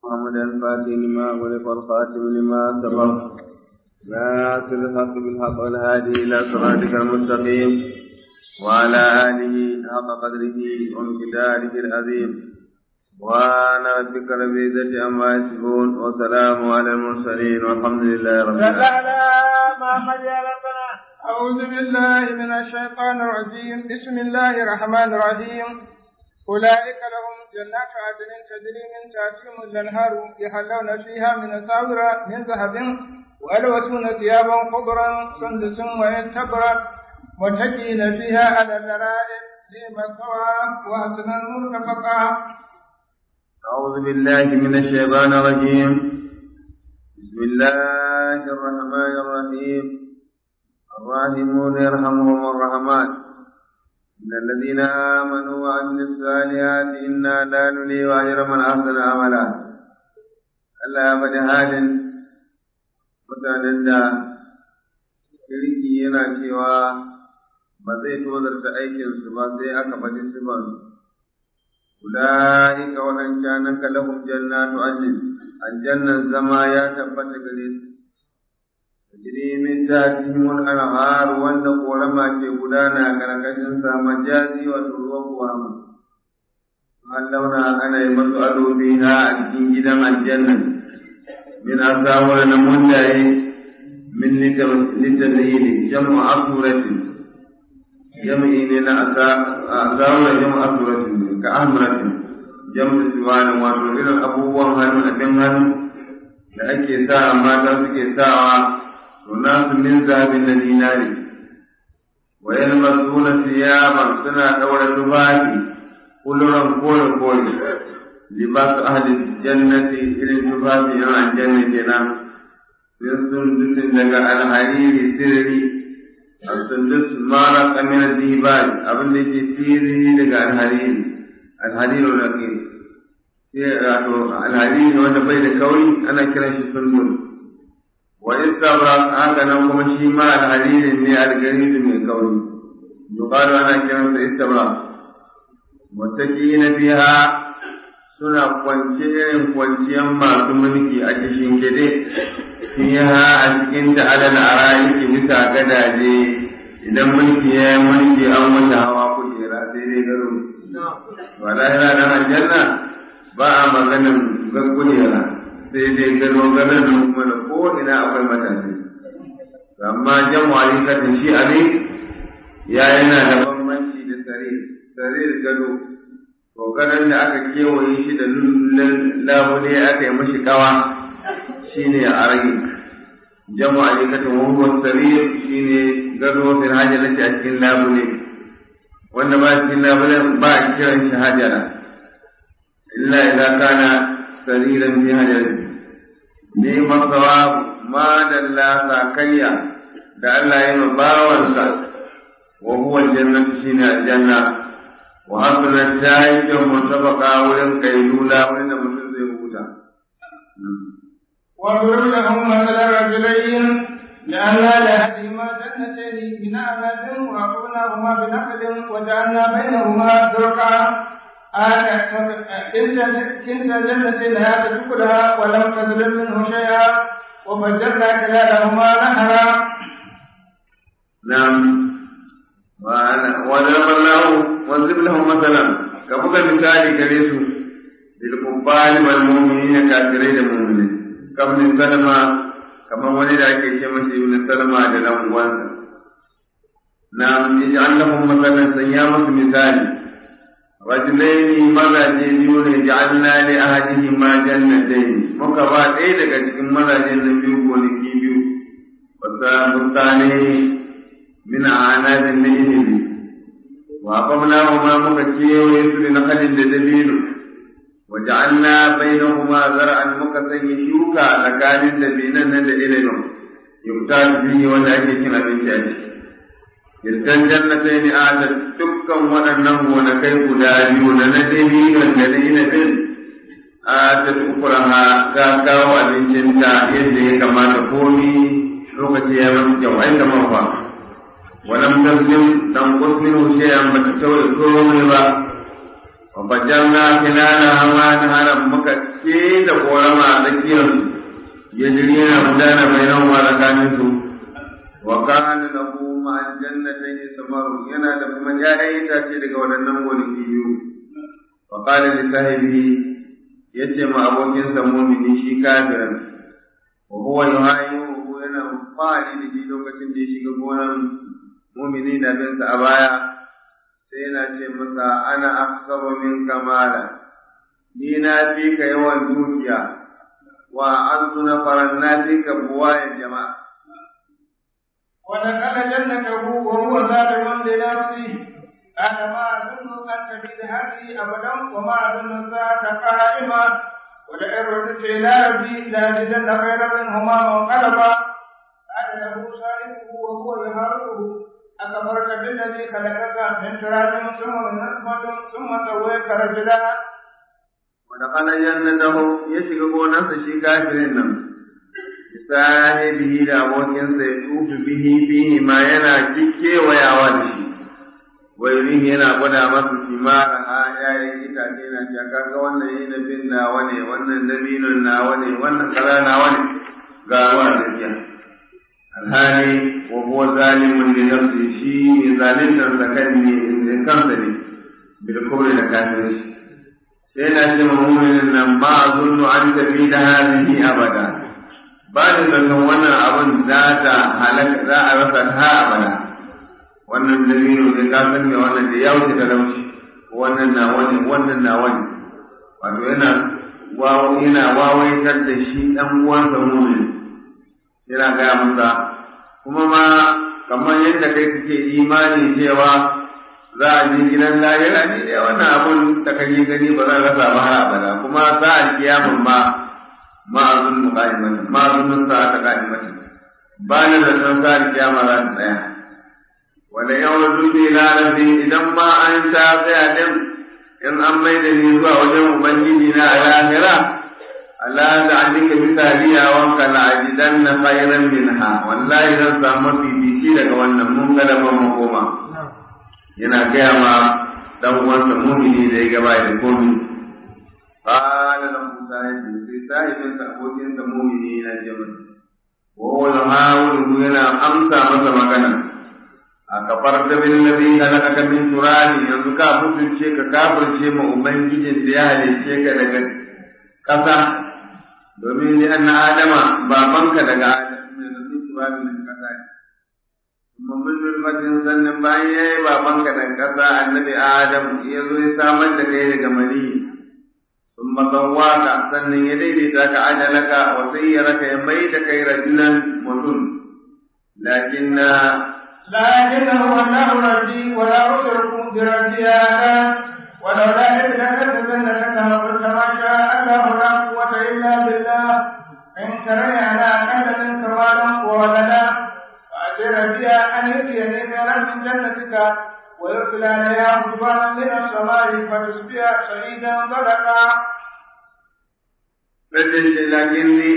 محمد الفاتح لما ولق الخاتم لما سبق ناصر الحق بالحق والهادي إلى صراطك المستقيم وعلى آله حق قدره وامتداره العظيم وأنا ربك رب العزة عما يصفون وسلام على المرسلين والحمد لله رب العالمين أعوذ بالله من الشيطان الرجيم بسم الله الرحمن الرحيم أولئك لهم جنات عدن تجري من تحتهم الأنهار يحلون فيها من أساور من ذهب ويلبسون ثيابا خضرا سندس ويستبرق متكئين فيها على الأرائك نعم الثواب وحسن مرتفقا أعوذ بالله من الشيطان الرجيم بسم الله الرحمن الرحيم الراحمون يرحمهم الرحمن إن الذين آمنوا وعملوا الصالحات إنا لا نلي أجر من أحسن عملا Allah ya faɗi halin mutanen da kirki yana cewa ba zai tozarta aikinsu ba sai aka faɗi sifansu. أولئك ومن كان لهم جنات عدن الجنة زما يا تبت قريب تجري من تحتهم الأنهار وأن قولما تقولانا كركشن مجازي وتروق وهم علونا أنا يمت أدو فيها أجين جدا الجنة من أساور نمونة من لتنهيل جمع أسورة جمعي لنا أساور جمع أسورة ka ahmaratin jamda siwanin wato irin abubuwan hannu a kan hannu da ake sa mata suke sawa to nasu min zahabin na dinari wa yalmasuna siyaban suna daura tufafi kuluran kore kore libasu ahli jannati irin tufafi yan aljanna kenan min sundusin daga alhariri sirri al-sundus mara kamar dibali abin da ke sirri daga alhariri alhadin raƙi sai wato alhadin wanda bai da kauri ana kiran shi sulmul wa istabra haka nan kuma shi ma alhadin ne algarid mai kauri yuqalu ana kiran sa istabra muttaqina biha suna kwance irin kwanciyan masu mulki a cikin gide fiha a cikin da alal arayiki bisa gadaje idan mulki ya yi mulki an wata hawa kujera sai dai garo wala yana nan aljanna ba a maganin gaggulera sai dai gano ganin da kuma da ko ina akwai mutane amma jan walikatin shi ali ya yana da bambanci da sare sare gado to ganin da aka kewaye shi da labule aka yi mashi kawa shine a rage jamu alikatin wahuwar sarir shine gado fil hajjalati a cikin labule wanda ba cikin labulen ba a kiran shi hajara illa idan kana sariran bi hajari ne masawa ma dalla sakayya da Allah ya yi bawansa wa huwa aljannatu shine aljanna wa hasana ta yi kyau mutafaqa wurin kailula wurin da mutum zai huta واضرب لهم مثل رجلين جعلنا لأحدهما جنتين من أعناب وأخذناهما بنخل وجعلنا بينهما درقا كلتا الجنتين هاتت كلها ولم تظلم منه شيئا وفجرنا خلالهما نهرا نعم وضرب الله واضرب لهم مثلا كفك مثال كريسو للكفار والمؤمنين كافرين المؤمنين كابن سلمة kamar wani da ake ce masa ibn salama da dan uwansa na yaj'al lahum masalan sanya musu misali rajulaini mazaje biyu ne ja'alna li ahadihim ma jannatayn muka ba ɗaya daga cikin mazajen nan biyu gonaki biyu wata mutane min anadin na ilimi wa qamnahu ma muka kewaye su da nakalin da dabino وجعلنا بينهما زرعا مكسن شوكا لكان الذين ندعي لهم يقتال فيه ولا أجل من شأنه تلك الجنتين آتت تبكا وننه ونكيف دابيون ندبين الذين بن آتت أخرها كاكا وأبنشنتا يدي كما تقولي لغة يا من جوعين مرفا ولم تظلم تنقص منه شيئا بتسوي كل wa bajanna kinana ma haram muka ce da korama a tsakiyar ya jiri yana gudana mai nan wa tsakanin su wa kana lahu ma'al jannatayn samaru yana da kuma ƴaƴan itace daga waɗannan gonaki biyu wa qala li sahibi yace ma abokin sa mu'mini shi kafirin wa huwa yuhayyu yana fari da shi lokacin da ya shiga gonan mu'mini da bin sa a baya sai yana ce masa ana aksaru min kamala ni na fi ka yawan dukiya wa antu nafaran na fi ka buwaye jama'a ودخل جنته وهو ظالم لنفسه أنا ما أظن أن تبيد هذه أبدا وما أظن الساعة قائمة ولئن رددت إلى ربي لأجدن خيرا منهما منقلبا قال له صاحبه وهو يحاوره أكبرت بالذي خلقك من تراب ثم من نطفة ثم سويك رجلا ودخل جنته يشق قونا شي كافرين sahibihi da abokinsa ya tufu bihi bihi ma yana kewayawa da shi wai yana gwada masa simara a yayin itace na ce kaga wannan yi nabin nawa ne wannan dabinun nawa ne wannan kaza nawa ne ga ruwa da biya alhali wa huwa zalimun li nafsi shi ne zalintar sa kan ne kansa ne bil kubri da kafirci sai na ce mu'minin nan ma azunnu an tafi da hadhihi abada ba da zaton wannan abin za ta halaka za a rasa ta abada wannan dalilin ne ka san me wannan da ya wuce talauci wannan na wani wannan na wani wato yana wawo yana wawaitar da shi dan uwansa mu'min yana gaya masa kuma ma kamar yadda kai kake imani cewa za a je gidan lahira ne da wannan abun da kake gani ba za a rasa ba har abada kuma za a kiyamun ma ma azun qa'imatan ma azun sa'ata qa'imatan ba na da san sa kiyama za ta tsaya wala yawdu bi ila rabbi idan ma an ta tsaya din in an mai da ni zuwa wajen ubangiji na a lahira Allah da alika misaliya wa kala ajidanna khayran minha wallahi zan samu bibici daga wannan mun kada ban makoma yana gaya ma dan uwansa mumini da ya gaba da komai قال له صاحب في صاحب abokin sa mumini yana ce masa wa wal hawlu yana amsa masa magana a kafar da bin nabi halaka min turani yanzu ka mutunce ka kafirce ma ubangijin da ya halice ka daga kasa domin ni anna adama babanka daga adam ne da turani daga kasa kuma mun nulmatin sannan bayan yayi babanka daga kasa annabi adam ya zo ya samar da kai daga maniyi ثم سواك sannan ya daidaita ka ajalaka wa sayyaraka ya mai da kai rajulan mutum lakin لكن هو الله ربي ولا أشرك بربي أحدا ولولا إذ دخلت جنتك وقلت ما شاء الله لا قوة إلا بالله إن ترني على أقل منك مالا وولدا فأسير بها أن يؤتيني خيرا من جنتك ويرسل عليها حجبانا من السماء فتصبح شهيدا ضدقا لكني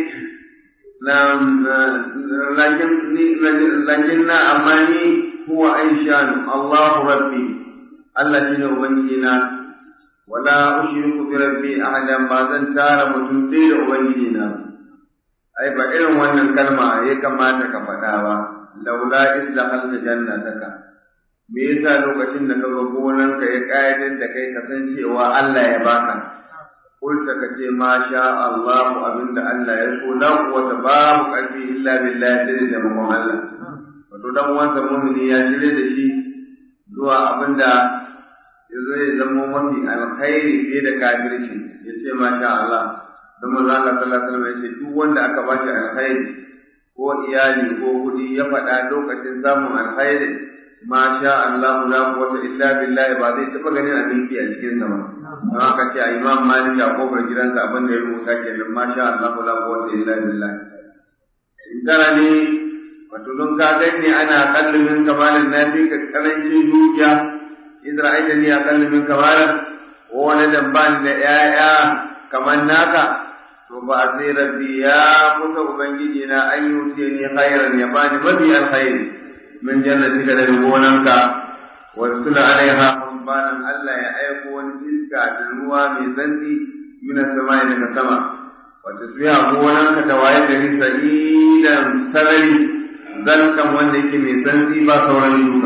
لكن أماني هو عيشان الله ربي الذي أبنينا ولا أشرك بربي أحدا ما زن تار متنسير أبنينا أي فإن وأن الكلمة هي كما تكفتها لولا إذ دخلت جنتك me yasa lokacin da kaga gonanka ya kayatar da kai kasancewa Allah ya baka kulta ka ce ma sha Allah abinda Allah ya so la quwwata babu qalbi illa billah sai da mamman Allah wato dan uwansa mu'mini ya shirye da shi zuwa abinda ya zo ya zama mafi alkhairi fiye da kafirci ya ce ma sha Allah don manzo Allah sallallahu alaihi wasallam ya ce duk wanda aka ba shi alkhairi ko iyali ko kuɗi ya faɗa lokacin samun alkhairi ma sha Allah la quwwata illa billah ba zai taba ganin abin ki a cikin sa ba don haka ce a Imam Malik a kofar gidansa abin da ya rubuta kenan ma sha Allah la quwwata illa billah in tara ne wato don ka gani ana kallu min kamalin nafi ka karancin dukiya idan aida ni a kallu min kamalan ko wani dabban da ƴaƴa kamar naka to ba sai rabbi ya kusa ubangiji na an yi ni khairan ya bani mafi alkhairi من جنتك لربونك وارسل عليها banan Allah ya aiko wani iska da ruwa mai zanti mina sama daga sama wata suya gonan ka ta waye gari sa'idan sarari zalkan wanda yake mai zanti ba sauran yuka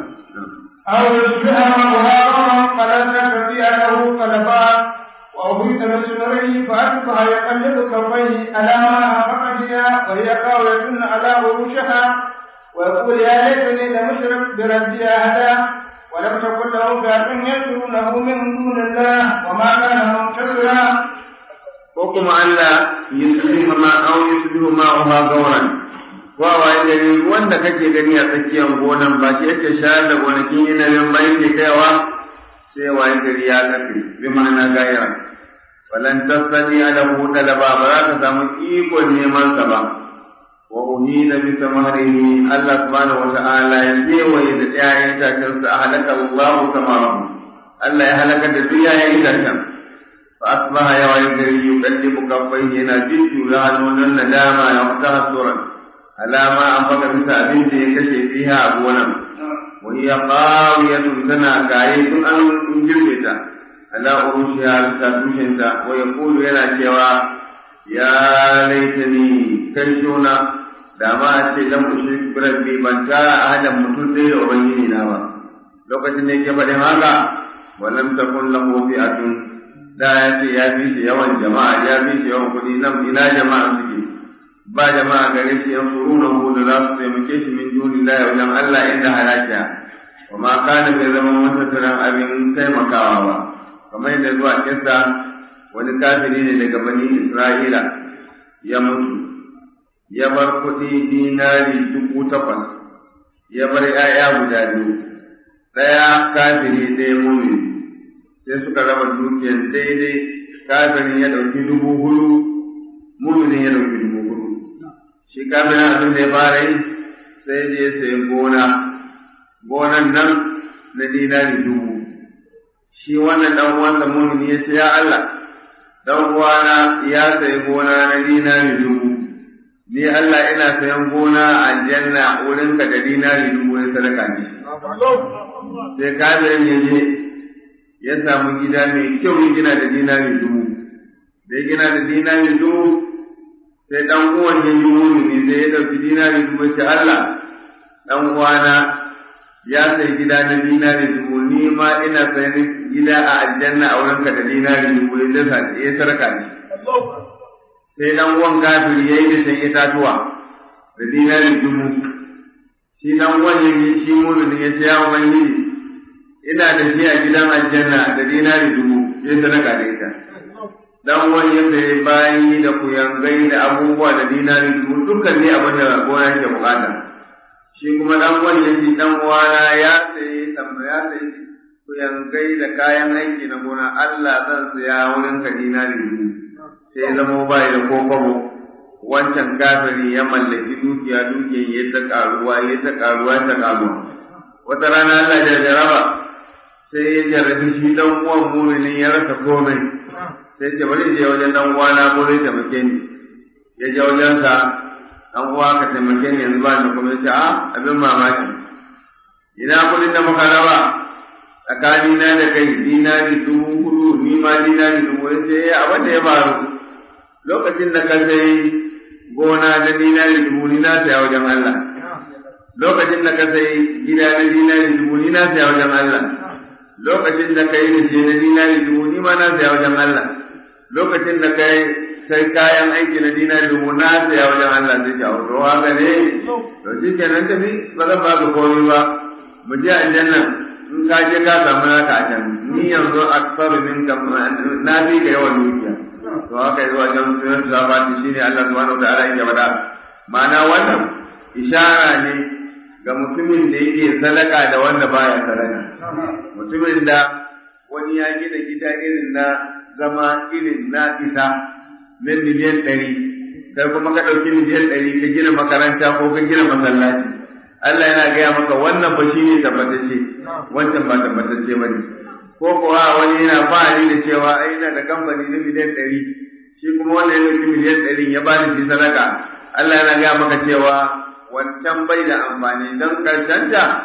أو يصبح مهارا فلا تستطيع له طلبا وأهيت بسنره فأصبح يقلب كفيه على ما أنفق بها وهي قاوية على عروشها ويقول يا ليتني لم اشرك بربي أحدا ولم تكن له فئة ينصرونه من دون الله وما كان منتصرا ko kuma Allah yusbihu ma aw yusbihu ma uha gauran wa waye gari wanda kake gani a tsakiyar gonan ba shi yake shayar da gonakin yanayin ba yake kaiwa sai waye gari ya kafe bi ma'ana gaira falan tasani ala hu talaba ba za ka samu ikon neman sa ba wa uhina bi samarihi Allah subhanahu wa ta'ala ya kewaye da ƴaƴan itacen sa halaka Allahu samarahu Allah ya halaka da duk ƴaƴan itacen fa asbaha ya waye gari yuqaddimu kaffaihi yana jiddu ya hannun nadama ya fata suran alama an baka bisa abin da ya kashe fiha a gonan wa hiya qawiyatun tana gaye tun an girbe ta ala urushiha bisa tushinta wa yaqulu yana cewa ya laitani kai shona da ma a ce lam ushrik bi rabbi ban tara ahadan mutum sai da ubangiji na ba lokacin da yake faɗin haka wa lam takun lahu fi'atun da ya ce ya fi shi yawan jama'a ya fi shi yawan kuɗi nan ina jama'a suke ba jama'a gare shi yan suruna hu da za su taimake shi min duni la wajen Allah inda halakiya wa ma kana bai zama matattaran abin taimakawa ba kamar yadda zuwa kissa wani kafiri ne daga bani Isra'ila ya mutu ya bar kuɗi dinari dubu takwas ya bar ‘ya'ya guda biyu ɗaya kafiri ɗaya mumini sai suka raba dukiyar daidai kafirin ya ɗauki dubu hudu muminin ya ɗauki dubu hudu shi kafirin abin da ya fara yi sai je sai gona gonan nan na dinari dubu shi wannan dan uwansa mumini ya ce ya Allah dan uwana ya sayi gona na dinari dubu ni Allah ina sayan gona a aljanna wurinka da dinari dubu ya sadaka ni sai kafirin ya je ya samu gida mai kyau ya gina da dinari dubu da ya gina da dinari dubu sai dan uwan ya yi mumini sai ya dauki dinari dubu ya ce Allah dan uwana ya sai gida na dinari dubu ni ma ina sayan gida a aljanna a wurinka da dinari dubu ya dasa ya sarka ni sai dan uwan kafiri yayi da sai itatuwa da dinari dubu shi dan uwan ya yi shi mu'mini ya ce ya ubangiji ina da shi a gidan aljanna da dinari dubu ya sadaka da ita dan uwan ya sai bayi da kuyangai da abubuwa da dinari dubu dukkan ne abin da gona yake bukata shi kuma dan uwan ya ce dan uwana ya sai tambaya sai kuyangai da kayan aiki na gona Allah zan saya wurin ka dinari dubu sai zama bai da kokobo wancan kafiri ya mallaki dukiya dukiyan ya ta karuwa ya ta karuwa ta karuwa wata rana Allah ya jaraba sai ya jarabi shi dan uwan muminin ya rasa komai sai ce bari je wajen dan uwana ko zai taimake ni ya je wajen sa dan uwa ka taimake ni yanzu ba ni kuma ya ce a abin mamaki ina kudin da muka raba tsakanina da kai dinari dubu hudu ni ma dinari dubu ya ce abin da ya faru lokacin da ka sai gona da dinari dubu ni na saya wajen Allah lokacin da ka sai gida na dinari dubu ni na saya wajen Allah lokacin da ka yi da shi na dinari dubu ni ma na saya wajen Allah lokacin da ka yi sai kayan aiki na dinari dubu na saya wajen Allah sai ka to haka ne to shi kenan tafi ba zan ba ka komai ba mu je aljanna in ka je ka samu naka a can ni yanzu aksaru min na fi ka yawan dukiya to haka yi wajen sunan zabati shine Allah subhanahu wa ta'ala yake faɗa ma'ana wannan ishara ne ga mutumin da yake sadaka da wanda baya sadaka mutumin da wani ya gina gida irin na zama irin na isa na miliyan ɗari kai kuma ka ɗauki miliyan ɗari ka gina makaranta ko ka gina masallaci Allah yana gaya maka wannan ba shi ne tabbatacce wancan ba tabbatacce ba ne ko kuwa wani yana fahari da cewa ai yana da kamfani na miliyan ɗari shi kuma wanda ya ɗauki miliyan ɗari ya ba da shi sadaka Allah yana gaya maka cewa wancan bai da amfani don karshenta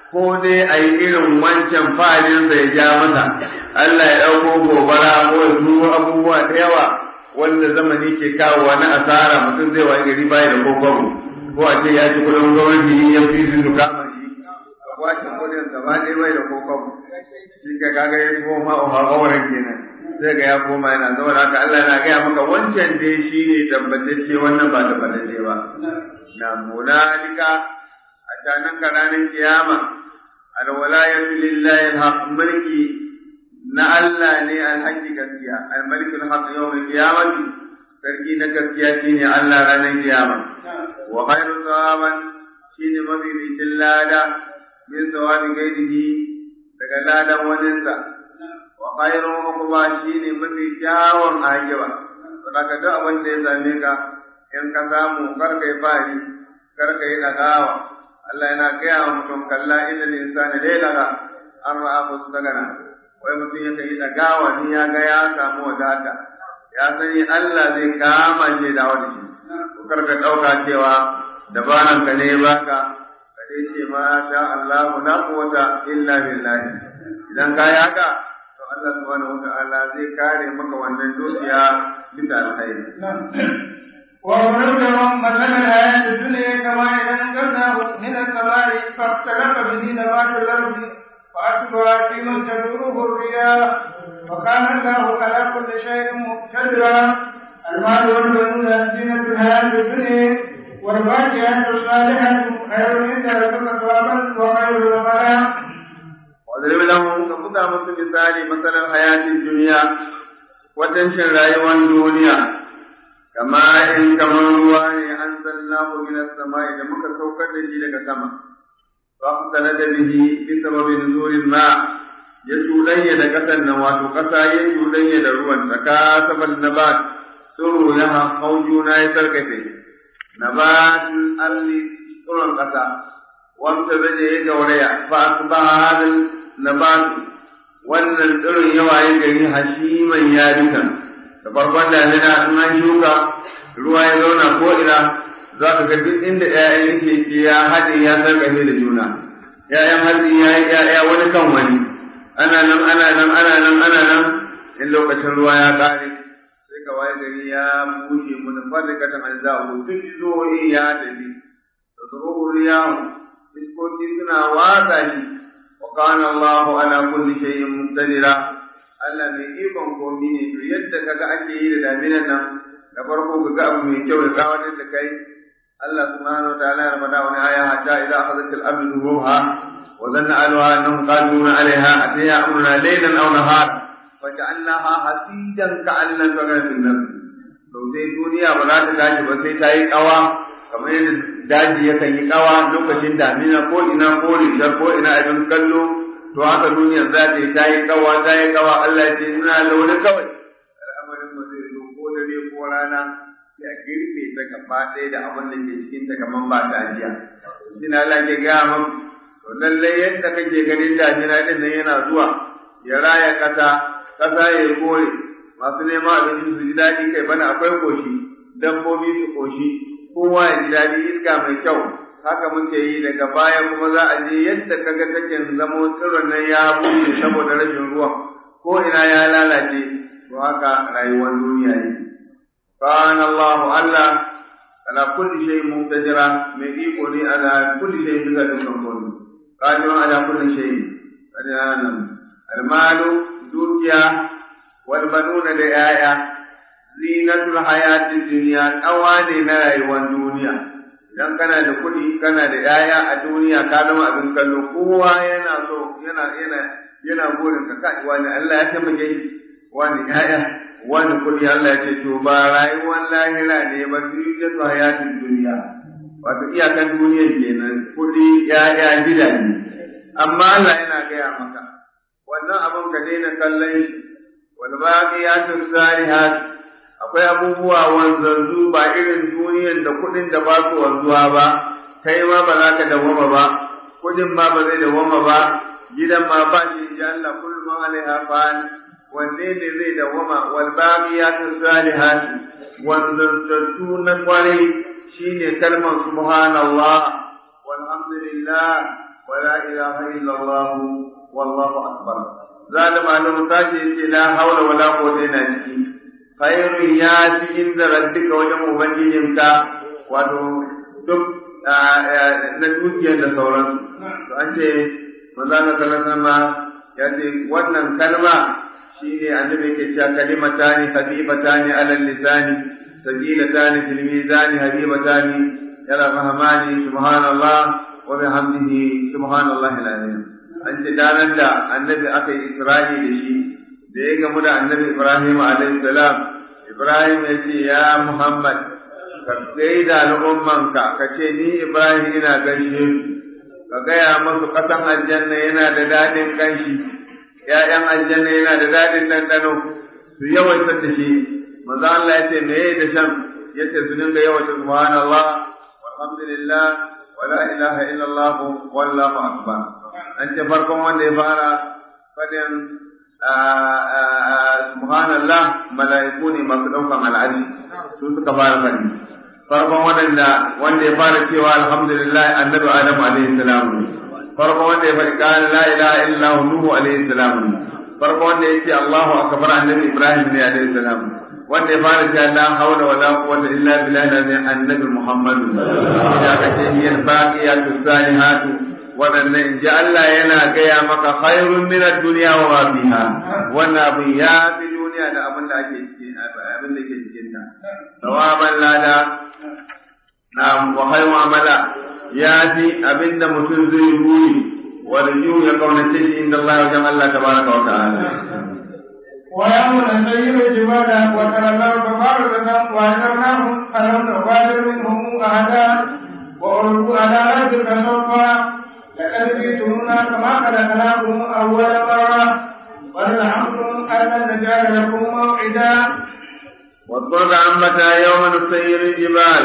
ko dai a yi irin wancan fa'adinsa ya ja masa Allah ya ɗauko gobara ko ya turo abubuwa da yawa wanda zamani ke kawowa na asara mutum zai wani gari baya da kokobo ko a ce ya ci kudin gwamnati ya fi su kama shi a kwace kudin gaba ɗaya bai da kokobo shi ka kaga ya koma a haƙawarin kenan sai ga ya koma yana zama da haka Allah na gaya maka wancan dai shi ne tabbatacce wannan ba tabbatacce ba na munalika a canan ka ranar kiyama alwalayatu lillahi alhaq mulki na Allah ne alhaji gaskiya almalik alhaq yawm alqiyamati sarki na gaskiya shine Allah ranar kiyama wa khairu thawaban shine mabibicin lada min thawabi gairihi daga ladan waninsa wa khairu uqba shine mafi kyawun ajiba to daga duk abin da ya same ka in ka samu karkai fari karkai dagawa Allah yana gaya wa mutum kalla inda insani dai daga an ra'a mustagana wai mutum ya yi dagawa ni ya ga ya samu wadata ya sani Allah zai kama shi da wani shi ko karka dauka cewa dabaran ka ne baka ka dai ce ma sha Allah la quwwata illa billah idan ka yi haka to Allah subhanahu wata'ala zai kare maka wannan dukiya bisa alkhairi وضرب لهم مثل الحياة الدنيا كما إذا أنزلناه من السماء فاختلف به نبات الأرض فأصبح في من تدوره الرياح وكان الله على كل شيء مقتدرا المال والبنون زينة الحياة الدنيا والفاكهة الصالحة خير عند ربك ثوابا وخير نفرا واضرب لهم كفتا مثل مثال مثل الحياة الدنيا وتنشر رأيوان الدنيا kama in kamar ruwa ne an sallahu min as-sama'i da muka saukar da shi daga sama fa qala da bihi bi sababi nuzulil ma ya tudanya da kasan nan wato kasa ya tudanya da ruwan tsaka saban nabat suru laha khawjuna ya sarkace nabatul alli tsuron kasa wanda zai ya gauraya fa asbaha hadal nabat wannan tsirin yawa ya gari hashiman ya duka da farkon damina in an shuka ruwa ya zauna ko ina za ka ga duk inda ƴaƴan yake ya haɗe ya sarƙafe da juna ƴaƴan hatsi ya yi ƴaƴa wani kan wani ana nan ana nan ana nan ana nan in lokacin ruwa ya ƙare sai ka waye gari ya bushe mu da farikatan an za mu duk zoyi ya tafi da zuruhu yawo iskoki suna watsa shi wa kana Allahu ala kulli shay'in muqtadira Allah mai ikon komi ne to yadda kaga ake yi da daminan nan da farko ka ga abu mai kyau da kawatar da kai Allah subhanahu wa ta'ala ya rabada wani aya hatta idza akhadhat al-ardu zuruha wa dhanna alwa annahum qaduna 'alayha atiya amruna laylan aw nahar faj'alnaha hasidan ka'an lam taghna fil nas to sai duniya ba za ta tashi ba sai ta yi kawa kamar yadda daji yakan yi kawa lokacin damina ko ina ko rishar ko ina abin kallo to haka duniyar za ta yi ta yi kawa ta yi kawa Allah ya ce ina launi kawai al'amarin ba zai zo ko dare ko rana sai a girbe ta gaba ɗaya da abin da ke cikin ta kamar ba ta ajiya shi na Allah ke gaya min to lallai yadda kake ganin damina din nan yana zuwa ya raya ƙasa ƙasa ya yi kore masu neman abinci su ji daɗi kai bana akwai koshi dabbobi su koshi kowa ya ji daɗi iska mai kyau haka muke yi daga baya kuma za a je yadda kaga take zamo tsiron nan ya bushe saboda rashin ruwa ko ina ya lalace to haka rayuwar duniya ne kana Allah Allah ala kulli shay muqtadira mai iko ne ala kulli shay bisa dukkan komai qadir ala kulli shay adan almalu dukiya wal banuna da yaya zinatul hayatid dunya ne na rayuwar duniya idan kana da kuɗi kana da ‘ya'ya a duniya ka zama abin kallo kowa yana so yana yana yana burin ka kai wani Allah ya taimake shi wani ‘ya'ya wani kuɗi Allah ya ce to ba rayuwar lahira ne ba duniya su hayatin duniya wato iyakan duniyar kenan kuɗi ‘ya'ya gidaje amma Allah yana gaya maka wannan abin ka daina kallon shi wal baqiyatu salihat akwai abubuwa wanzanzu ba irin duniyan da kuɗin da ba su wanzuwa ba kai ma ba za ka dawwama ba kuɗin ma ba zai dawwama ba gidan ma ba shi ya Allah kullu ma alaiha fan wanne ne zai dawwama wal baqiyatu salihat wanzanzu na kwarai shine kalmar subhanallah walhamdulillah ولا إله إلا الله والله أكبر زاد معلوم تاجي لا حول ولا قوة إلا بالله خير ياتي عند ربك وجم ubangijinka wato duk na dukiyar da sauransu to an ce manzo Allah ya ce wannan kalma shine annabi ke cewa kalimatani habibatani ala lisani sabilatani fil mizani habibatani ila rahmani subhanallah wa bihamdihi subhanallahi alazim an ce danar da annabi aka yi isra'i da shi da ya gamu da annabi ibrahim alaihi salam ibrahim ya ce ya muhammad ka gaida al'ummanka ka ce ni ibrahim ina gaishe ka gaya masu ƙasan aljanna yana da daɗin ƙanshi ‘ya'yan aljanna yana da daɗin ɗanɗano su yawaita da shi manzo Allah ya ce meye da shan ya ce su dinga yawaita subhanallah walhamdulillah wala ilaha illallah wallahu akbar an ce farkon wanda ya fara fadin subhanallah mala'iku ne masu ɗaukan al'arshi su suka fara fadi farkon waɗanda wanda ya fara cewa alhamdulillah annabi adamu alaihi salam farkon wanda ya faɗi qala la ilaha illa hu nuhu alaihi salam farkon wanda ya ce allahu akbar annabi ibrahim ne alaihi salam wanda ya fara cewa la hawla wa la quwwata illa billah ne annabi muhammad ya kace yin baqiyatu salihatu waɗannan in ji Allah yana gaya maka khairun min ad-dunya wa ma fiha wannan abin ya fi duniya da abin da ake cikin abin da ke cikin ta sawaban lada na wa khairu amala ya fi abin da mutum zai buri wa raju ya kaunace shi inda Allah wajen Allah tabaraka wa ta'ala ويوم نسير الجبال وترى الأرض باردة وأنذرناهم ألم نغادر منهم أحدا وألقوا على ربك صفا لقد جئتمونا كما خلقناكم أول مرة ولنعمكم أن نجعل لكم موعدا واضطر أمتا يوم نسير الجبال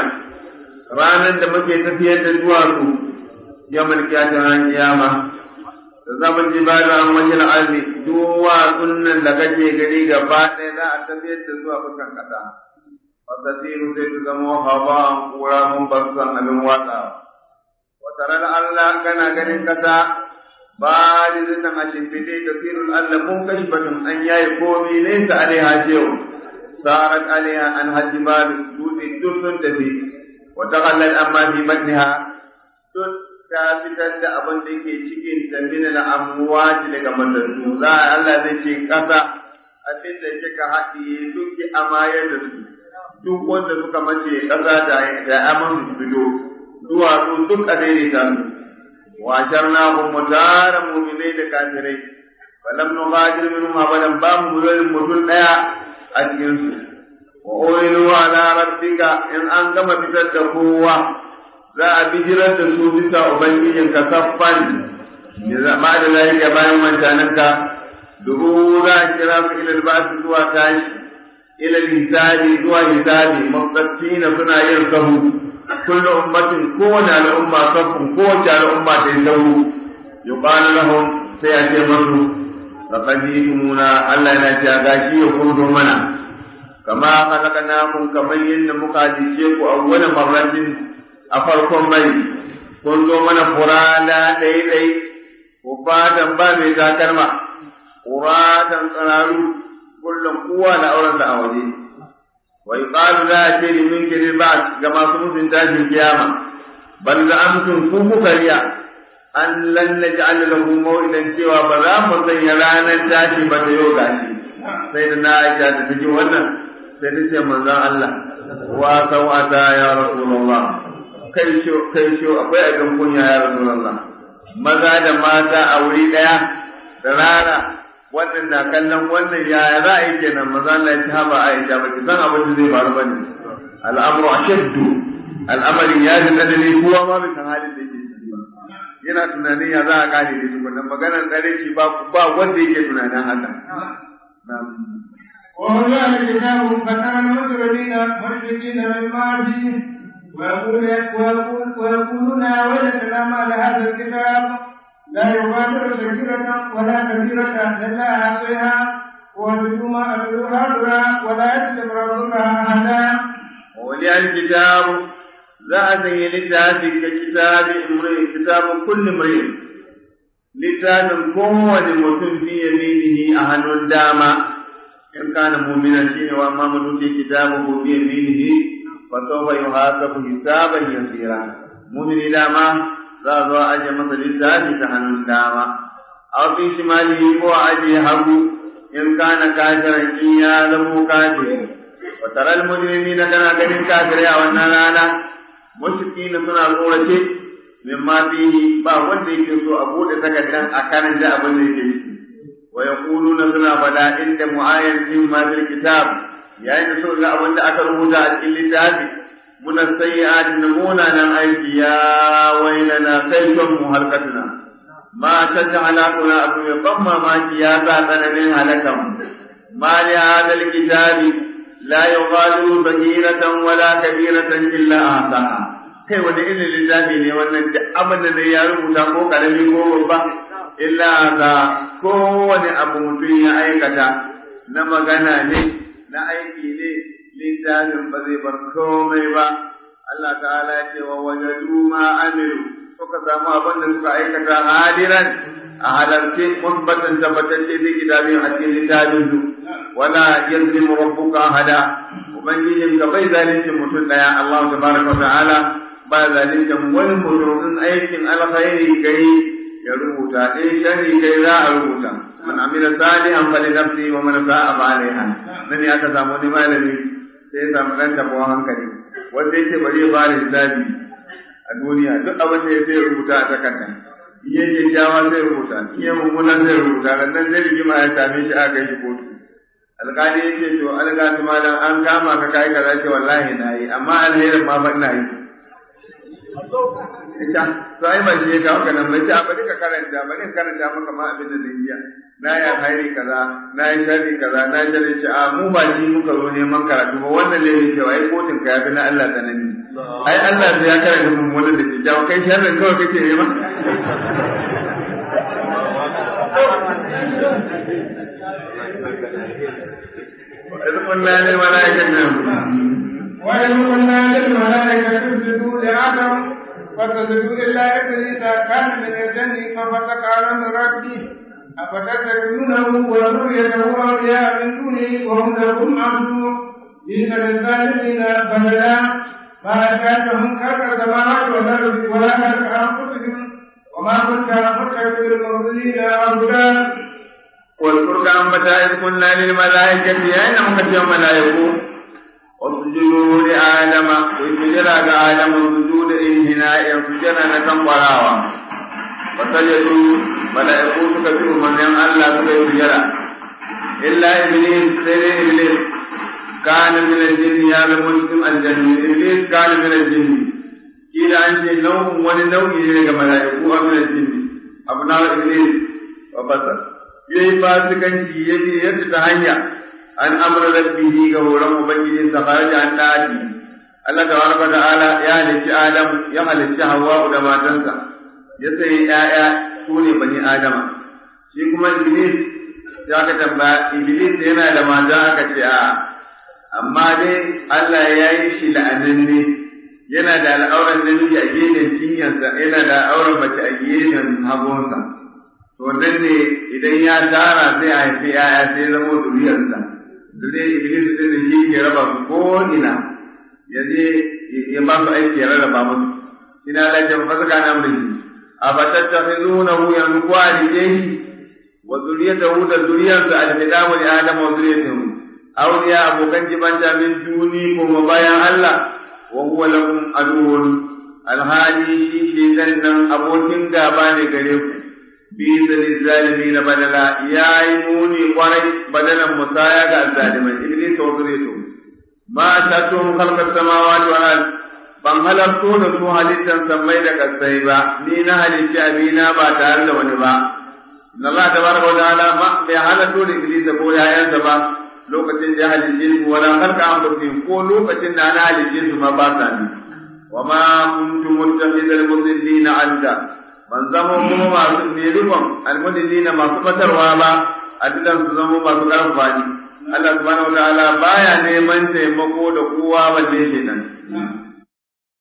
ranar da muke tafiyar da duwatsu yawan kiyata ran kiyama da zaman jibalu an wajen arzi duwatsun nan da kake gani gaba ɗaya za a tafiyar da zuwa bukan ƙasa fasasiru sai su zama hawa an kura mun ba su san abin watsawa wataran Allah kana ganin kasa ba da zinan a shimfiɗe da firul Allah mun kashi batun an yayi komi nesa alaiha cewa sarat alaiha an hajji ba da dutse duk sun tafi wata kallon amma fi batniha duk ta fitar da abin da ke cikin ta min al'amwati daga matattu za a Allah zai ce kasa abin da kika haɗiye duk ki amayar da su duk wanda suka mace kasa da aman su fito duwatsu duk a daidaita su washar na mu tara muminai da kafirai falam nu ghadir minhum abadan ba mu mulkin mutum daya a cikin su wa urilu ala rabbika in an gama fitar da kowa za a bijirar da su bisa ubangijin ka saffan ya zama da lafiya bayan wancanin ka dubu za a kira su ilal ba su zuwa tashi ilal hisabi zuwa hisabi matsattina suna yin sahu كل أمة كون على أمة صف كون على أمة تيسو يقال لهم سيأتي مرة لقد جئتمونا ألا نأتي أغاشي يخرج منا كما خلقناكم كما ين مقاديشيك أول مرة أفركم مي كنتم من فرادا دي دي وفاتا بامي ذاكرما فرادا قرارو كل قوة لأولا أولي ويقال لا شيء من كل بعد كما سمعت تاج القيامة بل زعمتم كوكو كريا أن لن نجعل له موئلا سوى بلا مرضى يرانا تاتي بتيو غاشي سيدنا عائشة تجي wannan sai ta ce manzon Allah wa sawata ya rasulullah kai sho kai sho akwai abin kunya ya rasulullah maza da mata a wuri daya da rara wannan na kallon wannan ya za a yi kenan maza Allah ya ci haba Aisha ba ki san abin da zai faru bane al'amru ashaddu al'amari ya ji tsanani kowa ma bai san halin da yake ciki ba yana tunanin ya za a kare da shi wannan maganar tsare shi ba ba wanda yake tunanin haka وهدى الكتاب فترى المجرمين مشركين مما فيه ويقول ويقول ويقولون وجدنا ما لهذا الكتاب لا يغادر صغيرة ولا كبيرة إلا أحصيها ووجدوا ما عملوا حاضرا ولا يظلم ربك أحدا وولي الكتاب za a sanya littafi ga kitabi imri kitabu kulli imri littafin kowane mutum fi yaminihi a hannun dama in kana mu'mina shine wa amma mutum ke kitabu fi yaminihi fa sawfa yuhasabu hisaban yasira mu'mini dama za a zo a aje masa littafi ta hannun dama aw fi shimalihi ko a aje hagu in kana kafiran in ya zamo kafiri wa taral mujrimina kana ganin kafirai a wannan rana mushrikina suna tsorace mimma fihi ba wanda yake so a bude takardar a karanta abin da yake ciki wa yaquluna suna fada inda mu'ayyan fi ma fil kitab yayin da suka ga abin da aka rubuta a cikin littafi muna sayyi'atin namuna nan aiki ya wailana kaiton mu halkatuna ma taj'ala kuna abu ya ban mamaki ya sa tsananin halakan ma li hadal kitabi la yughadiru saghiratan wala kabiratan illa ahsaha kai wani irin littafi ne wannan duk abin da zai ya rubuta ko karami ko babba illa ga kowane abu mutum ya aikata na magana ne na aiki ne littafin ba zai bar komai ba Allah ta'ala ya ce wa wajadu ma amilu suka samu abin da suka aikata hadiran a halarce musbatan tabbatacce zai kitabin a cikin littafin su wala yazlimu rabbuka hada ubangijin ka bai zalunci mutum daya Allah tabaraka wa ta'ala ba zalunci wani mutum aikin alkhairi kai ya rubuta in sharri kai za a rubuta man amila salihan fali nafsi wa man sa'a fa alaiha nan ya ka samu wani malami sai ya samu dan tabawa hankali wanda yake bari ya fara hisabi a duniya duk abin da ya sai rubuta a takarda in ya kyakkyawa zai rubuta in ya mummuna zai rubuta nan zai rigima ya same shi aka kai shi kotu alƙali ya ce to alƙali malam an kama ka kai kaza ce wallahi na yi amma alherin ma ban na yi ita to ai ba shi ka haka nan bai ce bari ka karanta bari ka karanta maka ma abin da zai yi na yi alheri kaza na yi sharri kaza na yi sharri ce a mu ba shi muka zo neman karatu ba wannan laifin cewa ai kotun ka yafi na Allah tsanani ai Allah sai ya karanta mun wannan da ke jawo kai sharrin kawai kake nema وإذ قلنا للملائكة وإذ قلنا للملائكة اسجدوا لآدم فسجدوا إلا إبليس كان من الجن ففسق عن أمر ربه أفتتخذونه وذريته أولياء من دونه وهم لكم عدو بئس للظالمين بدلا ما أتاكهم خلق السماوات والأرض ولا خلق أنفسهم وما كنت متخذ المضلين أبدا واذكر كان متى إذ قلنا للملائكة أين مكتب ملائكة واسجدوا لآدم وسجد آدم سجود انحناء سجد نكم براوا فسجدوا ملائكة سكتوا من يم الله سكتوا إلا إبليس سيد إبليس كان من الجن يا مسلم الجن إبليس كان من الجن إلى أن نوم ولنوم إليك ملائكة من الجن أبناء إبليس وفسد yayi fasikanci yaje yadda ta hanya an amra rabbihi ga horon ubangijin sa kharaja an dadi Allah tabaraka ta'ala ya halicci Adam ya halicci Hawwa da matansa ya sai ƴaƴa su ne bani Adama shi kuma Iblis ya ka tambaya Iblis yana da mata aka ce a amma dai Allah ya yi shi la'ananne yana da al'auran namiji a gefen cinyarsa yana da al'auran mace a gefen hagunsa to nan ne idan ya tara sai a haifi yaya sai zama zuriyarsa zuriyar iblis din da shi ke raba su ko ina ya je ya ba su aiki ya rarraba musu ina la jan fasaka na mun a fatattakhizunahu yanzu ko a rike shi wa zuriyatahu da zuriyarsa al-hidamu li adam wa zuriyatahu awliya abokan jibanta min duni kuma bayan Allah wa huwa lakum aduwwun alhali shi shi nan abokin gaba ne gare ku bisa lizalimi na badala ya yi muni kwarai badalan musaya ga zalimai iblis wa zuriyatu ma ta to khalqas samawati wal ard ban halarto da su halittan sammai da kasai ba ni na halitti abina ba tare da wani ba inna Allah tabaraka wa ta'ala ma bai halarto da iblis ko yayansa ba lokacin da halitti su wala khalqa anfusihim ko lokacin da na halitti su ma ba sa ni wa ma kuntum muttakhidal mudillina adda ban zama kuma masu ne rikon almudillina masu batarwa ba a dukan su zama masu karfafa ni Allah subhanahu wataala baya neman taimako da kowa balle shi nan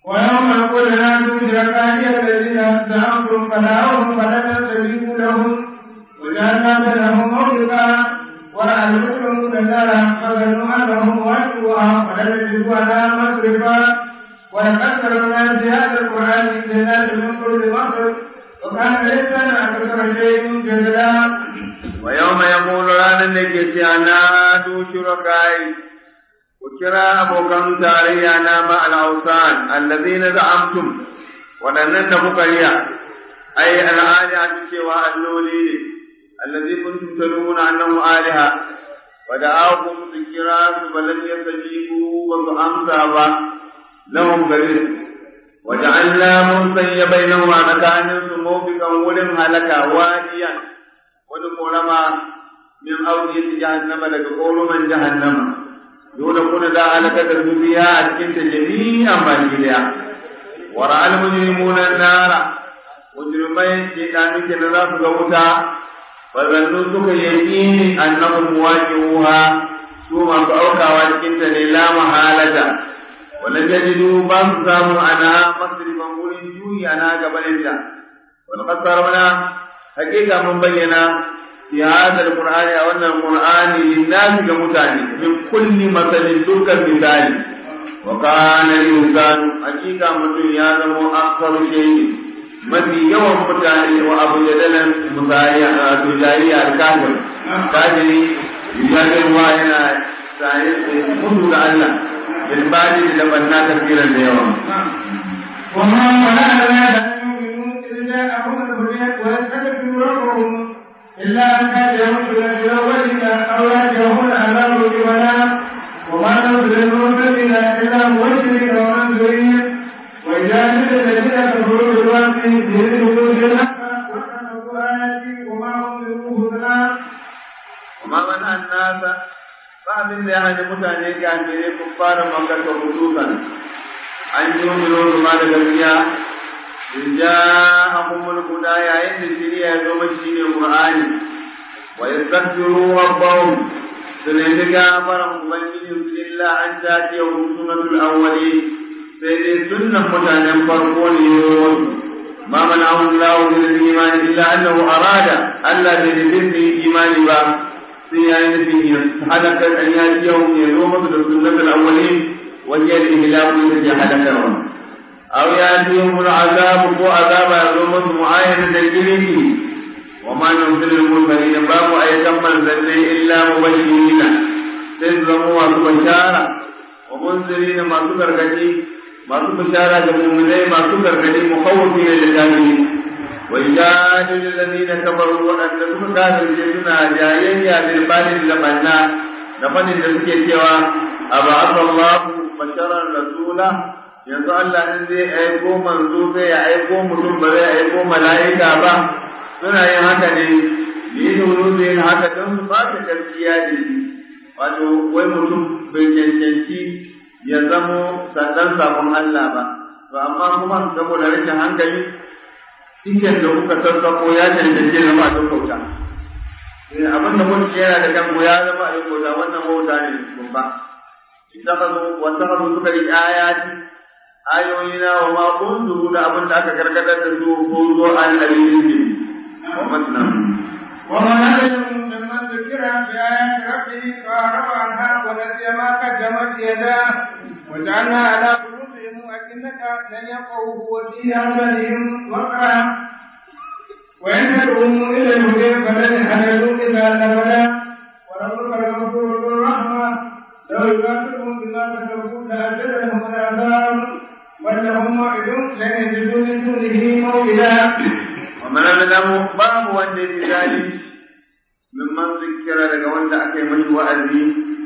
ويوم يقول نادوا شركائي الذين زعمتم فدعوهم فلم يستجيبوا لهم وجعلنا بينهم موبقا ورأى المجرمون النار فظنوا أنهم واجبوها ولم يجدوا عنها مصرفا ولقد تركنا في هذا القرآن للناس من كل مصر وكان الإنسان أكثر شيء جدلا ويوم يقول رانا نجي نادوا شركائي وكرا أبوكم تاريانا مع الأوثان الذين زعمتم ولن نفقريا أي الآلهة سوى اللولي الذي كنتم تدعون أنه آلهة ودعاكم ذكرا فلم يستجيبوا وأمسى لهم قليل وجعلنا منسي بينهما مكان موبقا ولم هلكا واديا ونقولما من أودية جهنم لك قول من جهنم دون كن ذا هلكة فيها أسكنت جميعا ما جليا ورأى المجرمون النار مجرمين شيطان كنا ذات غوتا فظنوا سك يقين أنهم مواجهوها ثم فأوكا واسكنت لا محالة ولم يجدوا بام سامو أنا مصرفا ولن جوي أنا قبلتا ولقد صرفنا حقيقة من بينا في هذا القرآن أو أن القرآن للناس كمتاني من كل مثل تلك المثال وكان الإنسان حقيقة من يعلم أكثر شيء mafi yawan mutane wa abu da dalan misali a tujari a kafir kafiri yujadin wa yana tsaye mutu da Allah bilbali da banna tafsiran da yawa وما منعنا أن يؤمنوا إذ جاءهم الهدى ويستغفروا ربهم إلا أن كان يموت في الأولين أو يأتيهم العذاب قبلا وما نرسل المرسلين إلا مبشرين ومنذرين وإذا جئت الذين كفروا بالوقت يدركوا بالحق وكفروا آياتي وما هم بالمهتدى وما منع الناس فأمن لأهل متعني كافرين كفار مكة وخصوصا أن يؤمنوا بما لدنيا إن جاءهم الهدى يا إن سريع يوم الشين القرآن ويستغفروا ربهم سنين كافر مبين إلا أن تأتيهم سنة الأولين سيدي سنة متعنى فرقون ما منعه الله من الإيمان إلا أنه أراد ألا بذكر إيمان با سيئين فيه حدث أن يأتيهم يوم السنة الأولين وهي الإهلاك التي حدثهم أو يأتيهم العذاب هو عذاب يوم معاينة الجلد وما نرسل المرسلين باب أي كمل ذلك إلا مبشرين تزرموا وبشارة ومنذرين ما تكركتي masu bishara da mu'minai masu gargadi mukhawwifi ne da jahili wa yajadil ladina kafaru wadanda suka kafirce suna jayayya bil balil da banna da fadin da suke cewa aba'atha Allah basharan rasula yanzu Allah in zai aiko manzo zai aiko mutum ba zai aiko mala'ika ba suna yin haka ne yi nunu zai haka don su ba ta gaskiya da shi wato wai mutum bai cancanci ya zamo sandan sabon Allah ba to amma kuma saboda rashin hankali cikin da kuka sassako ya cancanci zama a kauta abin da kun yana da kanku ya zama a kauta wannan wauta ne babba ittakhadhu wa takhadhu suka yi ayati ayoyina wa ma kuntu da abin da aka karkatar da su ko zo an dalilin wa matna ومن أظلم ممن ذكر بآيات ربه فأعرض عنها ونسي ما قدمت يداه وجعلنا على قلوبهم أكنة لن يفقهوه وفي آذانهم وقرا وإن تدعوهم إلى الهدى فلن يهتدوا إلا أبدا وربك الغفور ذو الرحمة لو يؤاخذهم بما كسبوا لأجل لهم العذاب ولهم موعد لن يجدوا من دونه موئلا ومن أظلم باب وجه ذلك ممن ذكر لك وانت أكيمت وأذي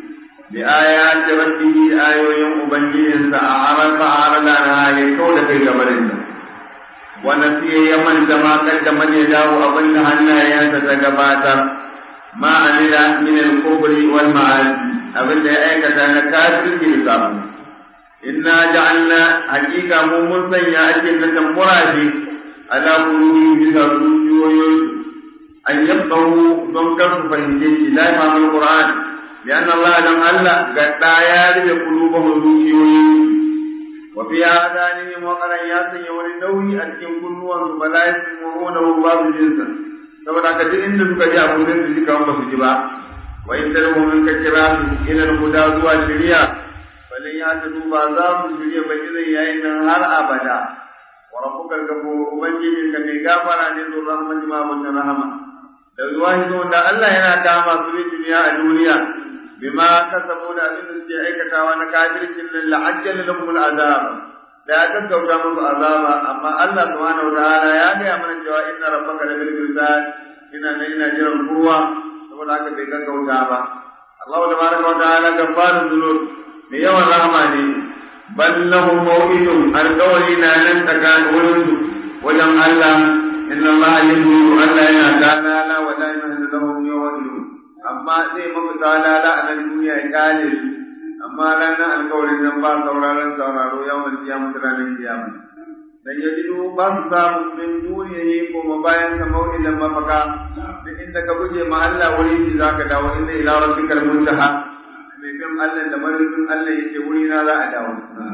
بآيات ربه آيوين أبنجين سأعرض فأعرض عنها لكون في جبلنا ونسي يمن كما قدم يداه أبن هنا ينتزقباتا ما عمل من الكفر والمعاصي أبن أيكة نكاسر في الكافر إنا جعلنا حقيقة ممسن يأتي لكم مرادي على قلوبهم بها سوء أن يفقهوا ضمكر فهمتين لا يفهم القرآن لأن الله لم ألا قد يعرف قلوبهم سوء وفي آذانهم وقرا ya sanya wani nauyi a cikin kunnuwan su bala yasma'una babu jinsa saboda ka duk inda suka ji abu sai su ji kamar ba su ji ba wa in tarhu min ka kira su ila al-huda zuwa shari'a balin ya ta duba za su shirya ba idan yayin nan har abada wa rabbuka al-ghafur ubangijin ka mai gafara ne zuwa rahmatu ma mun rahama da zuwa da Allah yana kama su ne duniya a duniya bima kasabu da abin da suke aikatawa na kafircin nan la'ajjal lahum al'azab da ya gaggauta musu azaba amma Allah subhanahu wa ta'ala ya gaya mana cewa inna rabbaka la bil mirsad ina nan ina jiran kowa saboda haka bai gaggauta ba Allah tabaraka wa ta'ala gaffarun dhunub ne yawan rahama ne bal lahum maw'idun alqawli na nan tsakanin wurin wajen Allah inna Allah yaqulu Allah yana kana wa la yahdu lahum yawmidun amma zai maka talala a nan duniya ya kale su amma ranar alkawarin nan ba sauraron sauraro yawan kiyama ta ranar kiyama dan ya jido ba su samu min duniya yi kuma bayan ka mau'idan mafaka duk inda ka guje ma Allah wuri shi zaka dawo inda ila rabbikal muntaha mai bin Allah da marufin Allah yake wuri na za a dawo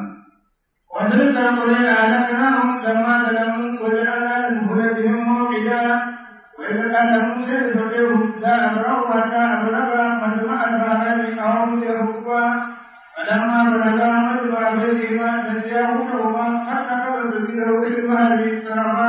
وتلك القرى أهلكناهم لما ظلموا وجعلنا لمهلكهم موعدا وإذا كان موسى يستطيع لا أبرأ حتى أبلغ مجمع البحرين أو يركبا فلما بلغا مجمع بينهما نسيا حوتهما حتى قضى سبيله في البحر سربا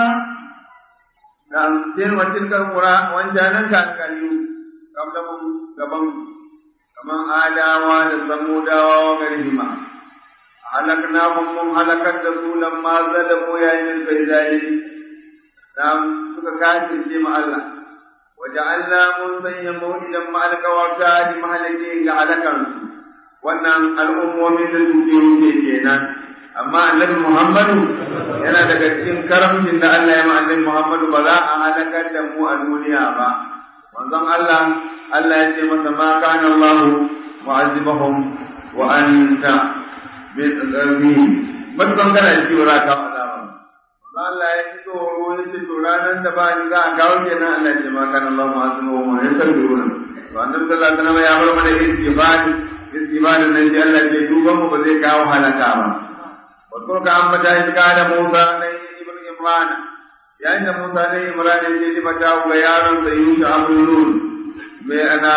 نعم سير وتلك القرى وانجانا كان كاليو قبلهم gaban kaman adawa da samudawa wa garihima halaknahum mun halakar da su lamma zalamu yayin sai zalimi nam suka kafirce ma Allah waja'alna mun sanya maw'idan ma alqawata di mahalaki ga alakan wannan al'ummomi da suke wuce kenan amma annabi Muhammadu yana daga cikin karamcin da Allah ya ma annabi Muhammadu ba za a halakar da mu a duniya ba manzon Allah Allah ya ce masa ma kana Allah mu'azzibahum wa anta bi tsarni mutum kana ji wura ka azaba Allah ya ci tsoro ya ce to ranar da ba ni za a kawo kenan Allah ya ce ma kana Allah mu'azzibahum wa anta bi tsarni to annabi sallallahu alaihi wasallam ya bar mana istighfari istighfarin nan sai Allah ya duban mu ba zai kawo halaka ba wato ka ambata shi kana Musa ne ibn Imran yayin da Musa ne Imran ya ce mata ga yaron da Yusha Abdul Nur mai ana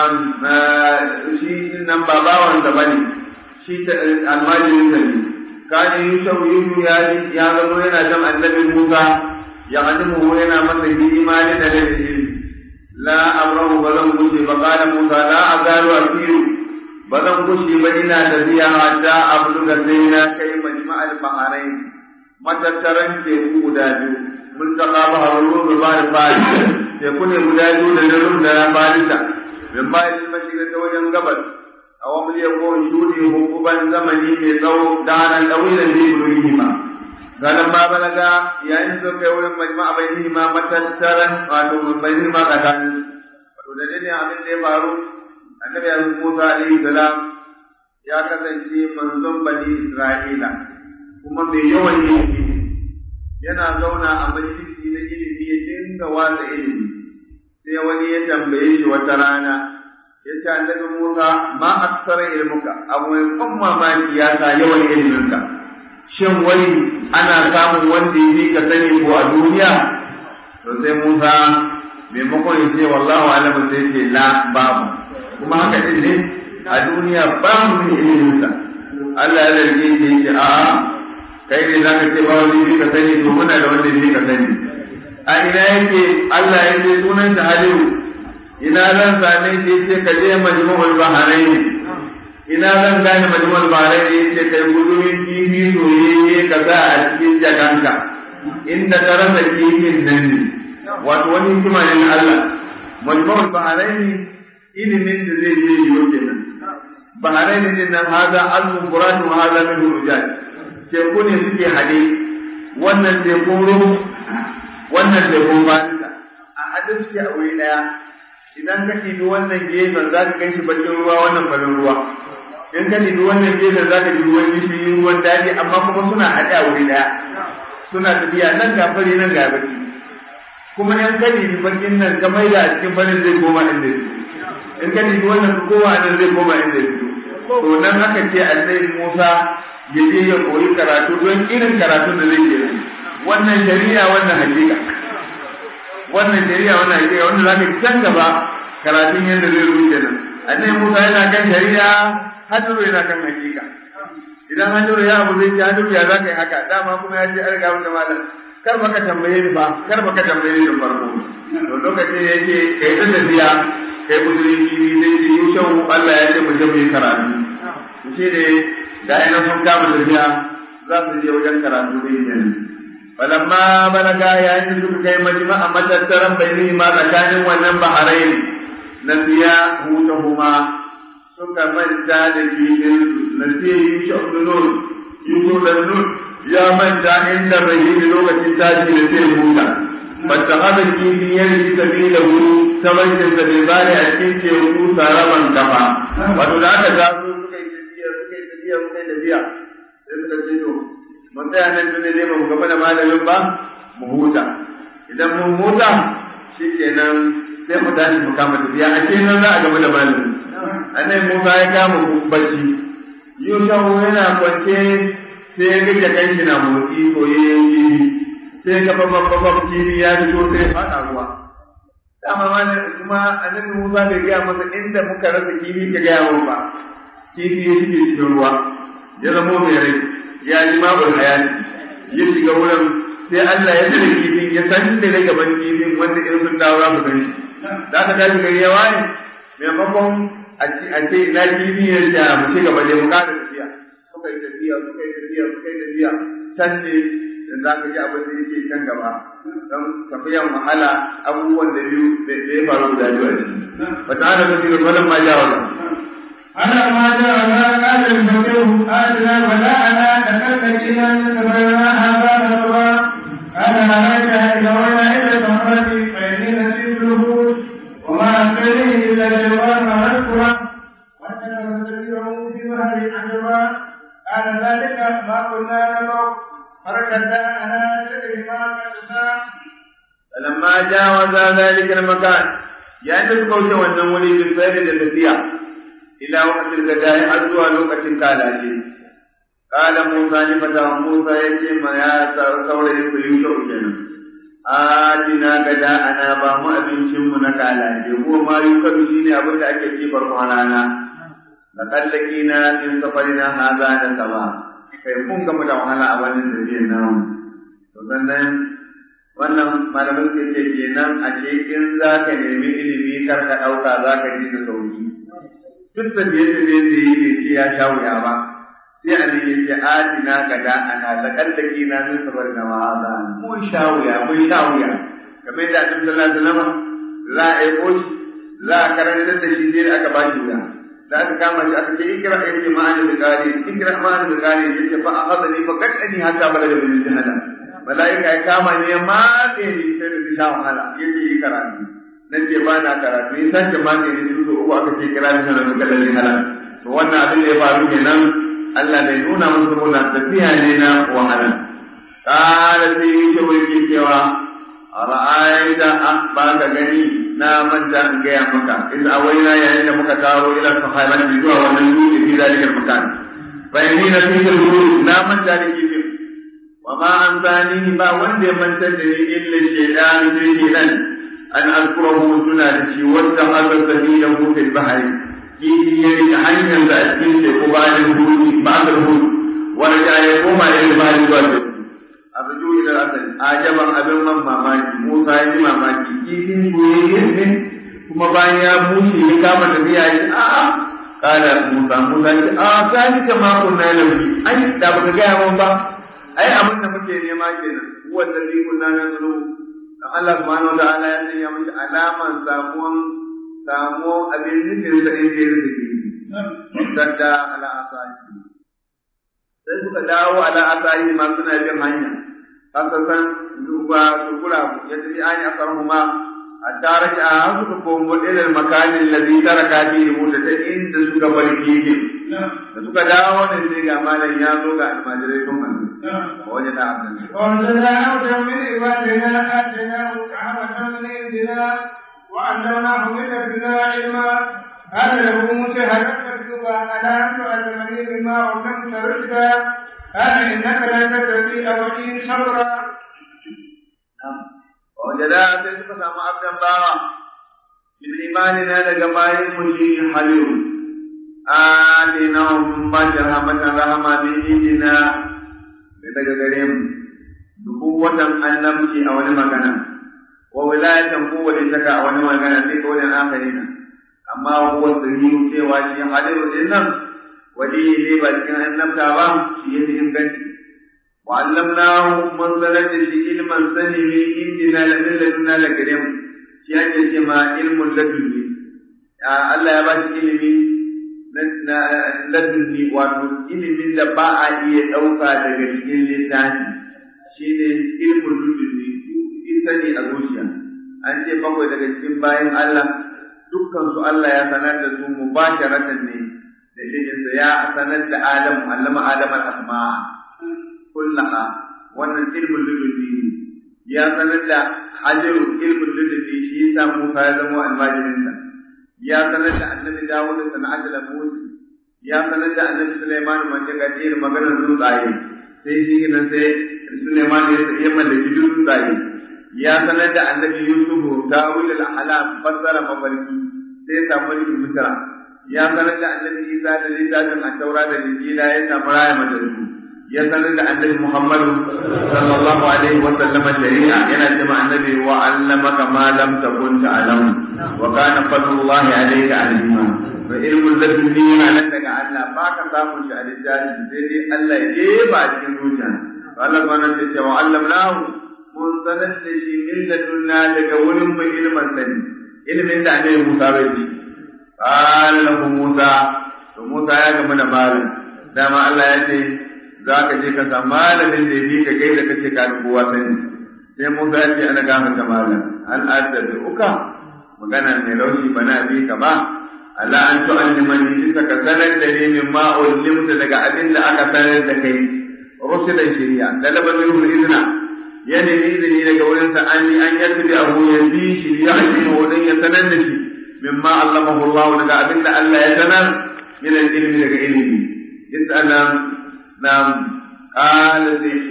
shi nan ba bawan da bane shi ta almajirin da ne kana Yusha Yusha ya ya zama yana jan annabi Musa ya alimu yana masa imani da dalili la amrahu bazan gushe ba kana Musa la azalu asiru bazan gushe ba ina tafiya hatta abluga sai na kai majma'al baharain matattaran teku guda biyu multaka baharun da bari bari teku ne guda biyu da narum da na barita min bayan mashiga ta wajen gabas a wani ya ko shudi hukuban zamani mai tsawo da hannun ɗawilan da yi ma ganin ba balaga yayin da kai wurin majma'a bai yi ma matattaran wato bai yi ma tsakanin wato da ne abin da ya faru annabi ya Musa alaihi salam ya kasance manzon bani Isra'ila kuma mai yawan ilimi yana zauna a majalisi na ilimi ya dinga watsa ilimi sai wani ya tambaye shi wata rana ya ce annabi Musa ma aksara ilmuka abu mai ban mamaki ya sa yawan iliminka shin wai ana samun wanda ya fi ka sani ko a duniya to sai Musa maimakon ya ce wallahu alamu sai ce la babu kuma haka din ne a duniya ba mu ne iliminsa Allah ya zarge shi ya ce a'a kai ne za ka ce ba wani bi ka sani to muna da wanda bi ka sani a ina yake Allah ya ce sunan shi Halilu ina zan same shi ce ka je majmu'ul bahrain ina zan gane majmu'ul bahrain ya ce kai gudumin kifi soyayye ka sa a cikin jakanka inda ka rasa kifin nan ne wato wani hikima ne na Allah majmu'ul bahrain ilimin da zai je yiwo kenan bahrain din nan haza almu qur'an wa haza min rujal teku ne suke hade wannan tekun ruhu wannan tekun farisa a hade suke a wuri daya idan ka ɗibi wannan gefen za ka gan shi bakin ruwa wannan farin ruwa in ka ɗibi wannan gefen za ka ji ruwan gishiri ruwan daji amma kuma suna haɗe a wuri daya suna tafiya nan ga fari nan ga baki kuma in ka ɗibi bakin nan ka maida a cikin farin zai koma inda ya in ka ɗibi wannan ka koma nan zai koma inda ya to nan aka ce annabi Musa ya je ya koyi karatu don irin karatun da zai yi wannan shari'a wannan hakika wannan shari'a wannan hakika wanda zaka can gaba karatun yadda zai rubuce nan annabi Musa yana kan shari'a hadiru yana kan hakika idan hadiru ya abu zai ce hadiru ya zaka yi haka dama kuma ya ce an riga mun da malam kar baka tambaye ni ba kar baka tambaye ni da farko to lokacin yake kai ta tafiya kai musulunci zai ce yau Allah ya ce mu je mu yi karatu shi ne da ina sun kama tafiya za su je wajen karatu ne kenan falamma balaga yayin da suka kai majma'a matattaran bayni ma tsakanin wannan baharai na biya hutahuma suka manta da filin na sai yi sha'udunun yusuf da nun ya manta inda rahimi lokacin tashi da sai huta bata haɗa kifin yanzu sabilahu ta bankin sa bai bari a cikin teku saraban kafa wato da aka taso suka yi tafiya suka yi tafiya suka yi tafiya sai suka ce to mun tsaya nan tun ne ba mu gaba da malamin ba mu huta idan mun huta shikenan sai mu tashi mu kama tafiya a ce nan za a gaba da malamin annabi Musa ya kama bacci Yusuf yana kwance sai ya ga kanshi na motsi ko yayin sai ga babban babban kifi ya fito sai faɗa ruwa dama ma kuma annabi Musa bai gaya masa inda muka rasa kifi ka gaya mun ba kifi ya shige cikin ruwa ya zamo mai rai ya ji mabul hayati ya shiga wurin sai Allah ya tsare kifin ya san da rai gaban kifin wanda irin sun dawo za su gani da aka tashi gari ya waye maimakon a ce ina kifi ya ce mu ci gaba da mu ƙara tafiya suka yi tafiya suka yi tafiya suka yi tafiya can ne da za ka ji abin da yake can gaba don tafiyan wahala abubuwan da biyu da ya faru guda biyu a ciki ba ta hana mutum da falon ma ja wala أنا ما جاء قال الفقيه آتنا بلاءنا تكلمنا من سبيلنا هذا نصرا أنا عليك إذا ولا إلى المخرج فإني نسيت الهود وما أنتني إلا الشيطان نذكره وأننا نستطيعه في بحر عجبا قال ذلك ما كنا نبغ فركزنا على ذكر ما قد فلما جاوز ذلك المكان يعني تقول wannan wuri bin sayar da tafiya ila waqtil gadai har zuwa lokacin kalace kala Musa ne fata Musa yace ma ya saurayi ku Yusuf kenan adina gada ana ba mu abincin mu na kalace ko ma Yusuf shine abin da ake ci farkon rana da kallaki na in safarina haza da sama kai kun gama da wahala a wannan tafiyar nan to sannan wannan malamin ke ce kenan a ce in za ka nemi ilimi kar ka ɗauka za ka ji da sauki duk da biye da biye da yi ne ce ya sha wuya ba sai a ne ce adina ka da ana da kallaki na min sabar da ma'aza mun sha wuya mun sha wuya kamar da annabi sallallahu alaihi wasallam za a yi koshi za a karantar da shi sai da aka ba shi wuya da aka kama shi aka ce ikra ilmi ma'ani da qari ikra ma'ani da qari yace fa akhadani fa qadani hatta balaga min jahannam malaika ya kama ne ma ne ni sai da sha wahala yace yi karatu nace ba na karatu ni san ma ne ni su uku aka ce kira ni sanan da lalle halal to wannan abin da ya faru kenan Allah bai nuna musu muna tafiya ne na wahala qala sai yake wuri cewa ra'aita ba ka gani na manta in gaya maka in awaina yayin da muka taro ila sahabati zuwa wannan dutse fi zalika makan fa inni na fi na manta da kifin wa ma an zani ba wanda ya manta da ni illa shaytan sai shaytan an azkurahu tuna da shi wanda hada sabilahu fil bahri kifi ya rika hanyar da a cikin teku bayan hudu ba da hudu wanda ya koma ila bahri zuwa teku arju ila asali ajaban abin man mamaki Musa ya ji mamaki kifin goyayyen ne kuma bayan ya bushe ya kama tafiya ya ce a'a kala Musa Musa ya ce a zani ka ma kunna lafi ai da baka gaya mun ba ai abin da muke nema kenan huwa alladhi kunna nazuru Allah subhanahu wa ta'ala ya sanya mishi alaman samuwan samuwan abin nufin sa inda ya rike sadda ala asali sai suka dawo ala asali ma suna bin hanya haka san duba sukura ya tafi an ya farhu ma hatta raja an suka komo ilal makanin ladhi taraka fihi muta ta inda suka bar kike da suka dawo ne sai ga malam ya zo ga almajirai sun manzo wajen da abin وانزلنا عبدا من عبادنا اتيناه رحمة من عندنا وعلمناه من لدنا علما قال له موسى هل أتبعك على أن تعلمني بما علمت رشدا قال إنك لا تستطيع معي صبرا وجدا sai suka samu abdan bawa min imanina daga bayan mu shi halilu alina hum ba rahmatan rahama min indina daga gare mu dubu watan annabci a wani magana wa wilayatan ko wani saka a wani magana sai ko wani akharina amma huwa sirri cewa shi halilu din nan wali ne ba cikin annabta ba shi yake inganci وعلمناه من ظلت في علما سنه عندنا لمن لدنا لكريم shi ake ce ma ilmun ladunni Allah ya ba shi ilimi na ladunni wato ilimin da ba a iya ɗauka daga cikin littafi shi ne ilmun ladunni in sani a zuciya an ce bakwai daga cikin bayan Allah dukkan su Allah ya sanar da su mubasharatan ne da iliminsa ya sanar da Adam allama Adam al-asma'a kullaha wannan ilmin lulubi ya sanar da hajaru ilmin lulubi shi yasa Musa ya zama almajirinsa ya sanar da annabi Dawud da sana'at da Musa ya sanar da annabi Sulaiman wanda ga irin maganar tsuntsaye sai shi nan sai Sulaiman ya ya mallaki tsuntsaye ya sanar da annabi Yusuf tawil al-ahlam fassara mafarki sai ya samu mulkin Misra ya sanar da annabi Isa da littafin at-Taura da Injila ya samu raya madalisu ya sanar da annabi Muhammad sallallahu alaihi wa sallam shari'a yana cewa annabi wa allamaka ma lam takun ta'lam wa kana fadlullahi alayka alima wa ilmul ladunni yana nan daga Allah ba ka samu shi a littafi sai dai Allah ya jefa cikin zuciya Allah subhanahu wa ta'ala wa allamnahu mun sanar da shi min ladunna daga wurin mu ilmin sani ilmin da annabi Musa bai ci qala lahu Musa to Musa ya gama da malam dama Allah ya ce za ka je ka samu malamin da ya bi ka kai da kace ka kowa sani sai Musa ya ce ana gama ta malam an adda uka magana mai laushi bana bi ka ba Allah an tu'allimani bisa ka sanar da ni min ma ulimta daga abin da aka sanar da kai rusulan shari'a da labarin izina ya nemi izini daga wurin sa an yi an yadda abu ya bi shi ya yi wurin ya sanar da shi mimma allamahu Allah daga abin da Allah ya sanar min ilmi daga ilimi yas'alam nam qala sai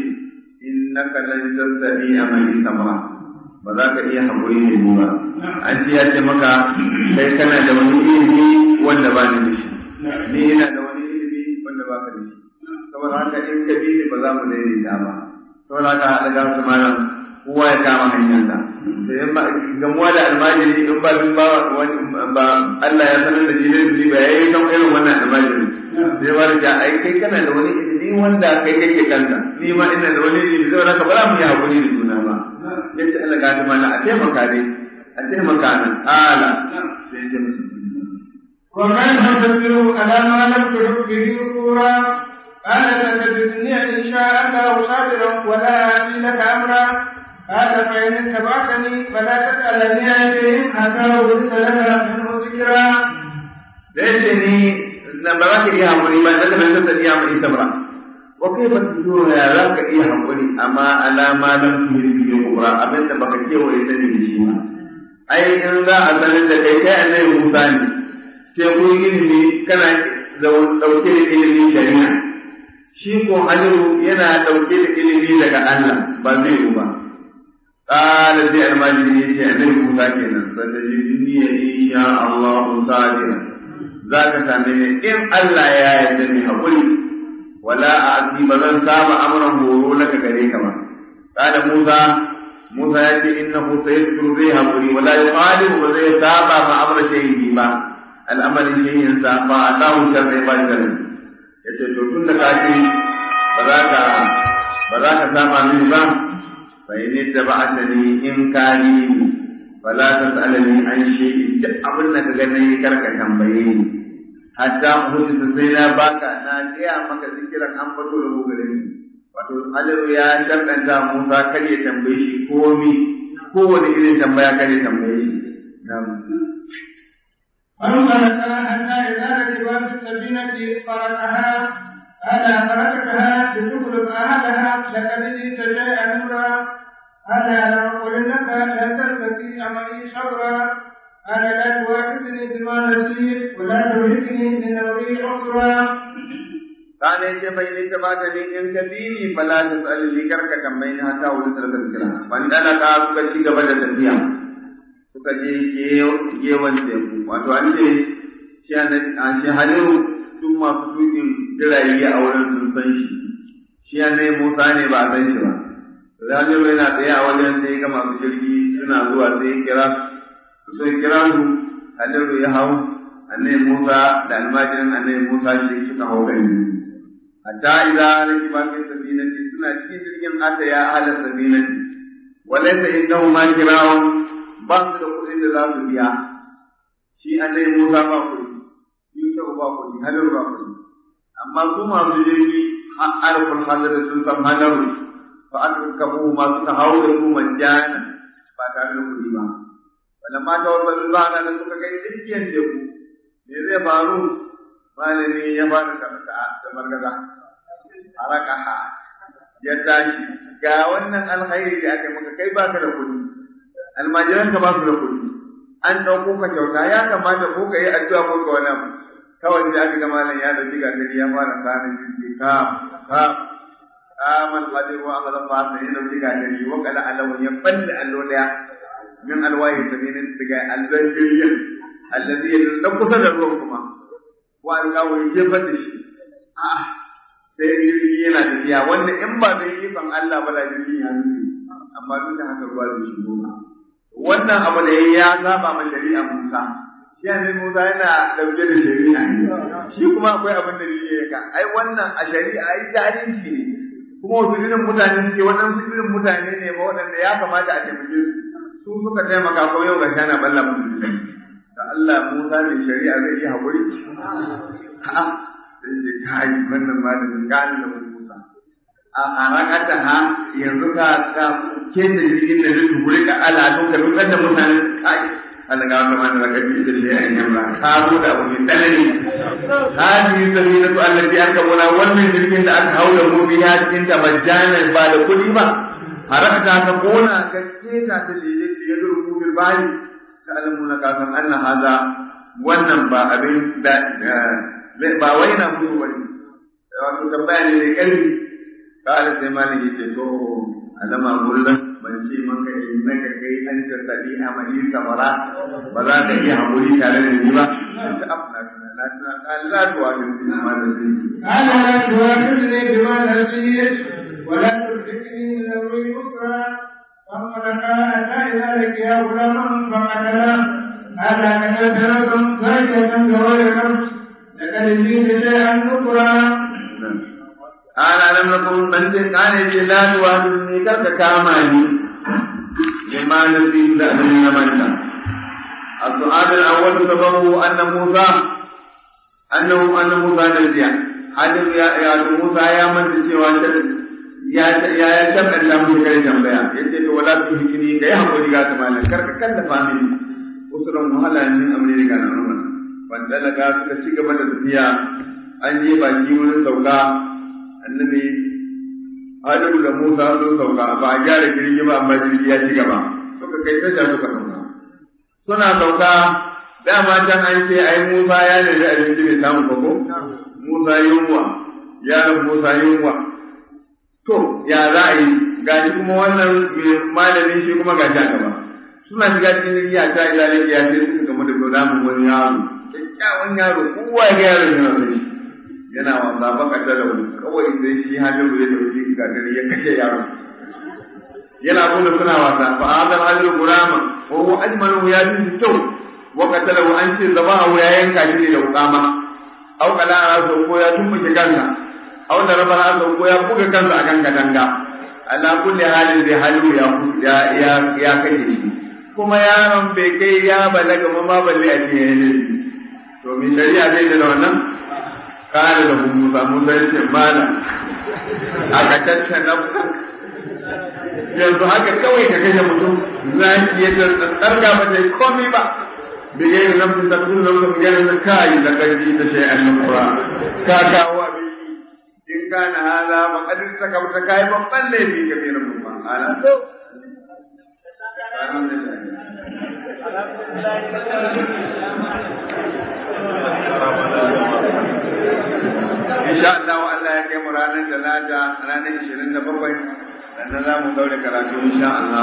innaka lan tastati'a mai sabra ba za ka iya haƙuri ne ba an ce ya ce maka kai kana da wani ilimi wanda ba ni da shi ni ina da wani ilimi wanda ba ka da shi saboda haka in ka bi ni ba za mu daidaita ba saboda haka haɗa ga su malam kowa ya kama hanyarsa da in ba gamuwa da almajiri in ba bin ba wani ba Allah ya sanar da shi ne ba yayi kan irin wannan almajiri sai ba da ai kai kana da wani ilimi wanda kai kake kanka ni ma ina da wani ilimi saboda haka ba za mu yi haƙuri da juna ba yace Allah ga ta mana a taimaka dai a taimaka nan ala sai ce musu ومن تصبروا على ما لم تحب به كفورا قال ستجدني ان شاء الله صابرا ولا اتي لك امرا قال فان اتبعتني فلا تسالني عن شيء حتى ورد لك منه ذكرا da yace ni na ba za ka iya haƙuri ba dan ban san iya haƙuri sabra wa kaifa tudura ya za ka iya haƙuri amma alama lam tuhri bi kubra abin da baka kewaye sani da shi ba ai in za a sanar da kai kai annabi Musa ne sai ku ilimi kana dauke da ilimin shari'a shi ko Aliyu yana dauke da ilimi daga Allah ba zai yi ba qala sai almajiri ya ce annabi Musa kenan sanda jinni ya insha Allah sadira za ka same ni in Allah ya yarda ni haƙuri wala a asi ba zan saba amuran horo laka gare ka ba kada Musa Musa ya ce innahu sayyidu zai haƙuri wala yuqalibu ba zai saba ma amra shayyi ba al'amarin shayyin sa ba Allahu sharri ba sharri yace to tun da ka ce ba za ka ba za ka saba mini ba fa in tabbatani in kani fala tasalani an shay'in duk abin da ka ga nayi karka tambaye ni hatta hudisa sai na baka na gaya maka zikiran an fito da gogare shi wato haliru ya sharɗanta Musa kar ya tambaye shi komi kowane irin tambaya kar ya tambaye shi فانطلق حتى إذا ركبا في السفينة فركها ألا فركتها لتخرج أهلها لقد جئت شيئا نورا ألا لأقولنك لا تستطيع معي صبرا قال لا تؤاخذني بما نسيت ولا تهلكني من امري عسرا kana yace bai ne ta bata ne in ka dini fala ta tsalli karka tambayi na ta wuri sarkar kira wanda ka suka ci gaba da tafiya suka je gewan teku wato an ce shi an shi haliru tun masu tukin jirage a wurin sun san shi shi ya ne musa ne ba a san shi ba Rabiru yana tsaye a wajen sai ga masu jirgi suna zuwa sai kira sai kira su haliru ya hau annabi Musa da almajirin annabi Musa shi suka hau gari hatta idza rakiba fi safinati suna cikin jirgin ata ya ahla safinati walaysa innahu ma kirawo ba su da kuɗin da za su biya shi annabi Musa ba kuɗi Yusuf ba kuɗi Halilu ba kuɗi amma su masu jirgi alful hadar sun san hadaru fa aka kafu ma suka hau da su majjana ba tare da kuɗi ba walamma ta wasu ba da suka kai jirgin teku me zai faru malami ya fara karanta da margaza harakaha ya tashi ga wannan alkhairi da aka maka kai baka da kuɗi almajiran ka ba su da kuɗi an ɗauko ka kyauta ya kamata ko ka yi addu'a ko ka wani abu kawai da aka ga malam ya dauki gari ya fara sanin jinsi ka ka kaman qadir wa akhadha fa sai ya dauki gari wa kala alawu ya balle allo daya min alwahi sabinin daga albanjiriyan allazi ya kusa da ruwan kuma wa alƙawo ya jefar da shi sai jirgi yana tafiya wanda in ba da ikon Allah ba da jirgi ya nufi amma duk da haka ruwa da shi goma wannan abu da ya saba ma shari'a Musa shi ne Musa yana dauke da shari'a shi kuma akwai abin da ya ka ai wannan a shari'a ai zalunci ne kuma wasu irin mutane suke waɗansu irin mutane ne ba waɗanda ya kamata a taimake su su suka taimaka ko yau ga shana balla mutum da Allah Musa mai shari'a zai yi haƙuri? Ha, sai ce kai wannan malamin gani da Musa. A harakata ha yanzu ka ka ke da jirgin da zai tuguri ka ala don ka dukkan da mutane kai. Allah ga wata mana zaka ji da shi a yan ba ka zo da abu mai tsanani. Hadi sabila tu Allah bi aka muna wannan jirgin da aka haula mu biya cikin ta majjanan ba da kuɗi ba. Harakata ta kona ka keta ta lele ya durku bil bani ta'lamuna kafin anna haza wannan ba abin da ba wai na mutu wani wato tambaya ne mai ƙarfi kala sai malam yace to alama gullun ban ce maka innaka kai an ta tabi amali samara ba za ka iya hakuri tare da ni ba ta afna na na Allah to wa bin ma da shi أنا لا تؤاخذني بما نسيت ولا ترزقني من أمري يسرا فانطلقا حتى إذا لقيا غلاما فقتله ألا قتلت نفسا زكية بغير نفس لقد جئت شيئا نكرا ana nan na kun ban ce kane ce la tuwa ni karka kama ni bima na fi da abin na manta السؤال الأول سببه أن موسى أنه أن موسى نجيا هذا يا يا موسى يا من تسوى ya ya ya tabbata mu kai tambaya yace to wala tu hikini kai hakuri ga tamalan kar ka kallafa mini usuran wahala ne amri daga nan wannan wanda daga suka ci gaba da tafiya an je baki wurin sauka annabi Adamu da Musa sun sauka ba a gyara jirgi ba amma jirgi ya ci gaba suka kai tasha suka sauka suna sauka dama can an ce ai Musa ya nemi abinci bai samu ba ko Musa yunwa yaron Musa yunwa to ya za a yi gashi kuma wannan malamin shi kuma gashi a gaba suna shiga cikin jirgi a ta ila ne ya ce suka gamu da zodamun wani yaro kyakkyawan yaro kowa ya ga yaro yana son shi yana wasa baka da rauni kawai sai shi hajjaru ya dauki gadari ya kashe yaro yana kuma suna wasa fa hadal hajjaru gurama wa huwa ajmalu ya ji kyau wa qatalahu an ce zabahu ya yanka shi da wukama au kala rasu ko ya tumbuke kansa aw da rabar Allah ko ya buga kansa akan katanga ala kulli halin da halu ya ya ya ya kashe shi kuma yaron bai kai ya balaga ma ma balle a ce yayin to min shari'a dai da wannan kana da Musa Musa ya ce mala aka tattana yanzu haka kawai ka kashe mutum zaki ya tsarga ba sai komai ba بغير نفس تكون نفس بغير زكاة لقد جئت شيئا نكرا كاكا وابي إن كان هذا فقد ارتكبت كاي babban laifi كبيرا مما قال insha Allah Allah ya kai mu ranar talata ranar 27 sannan za mu daure karatu insha Allah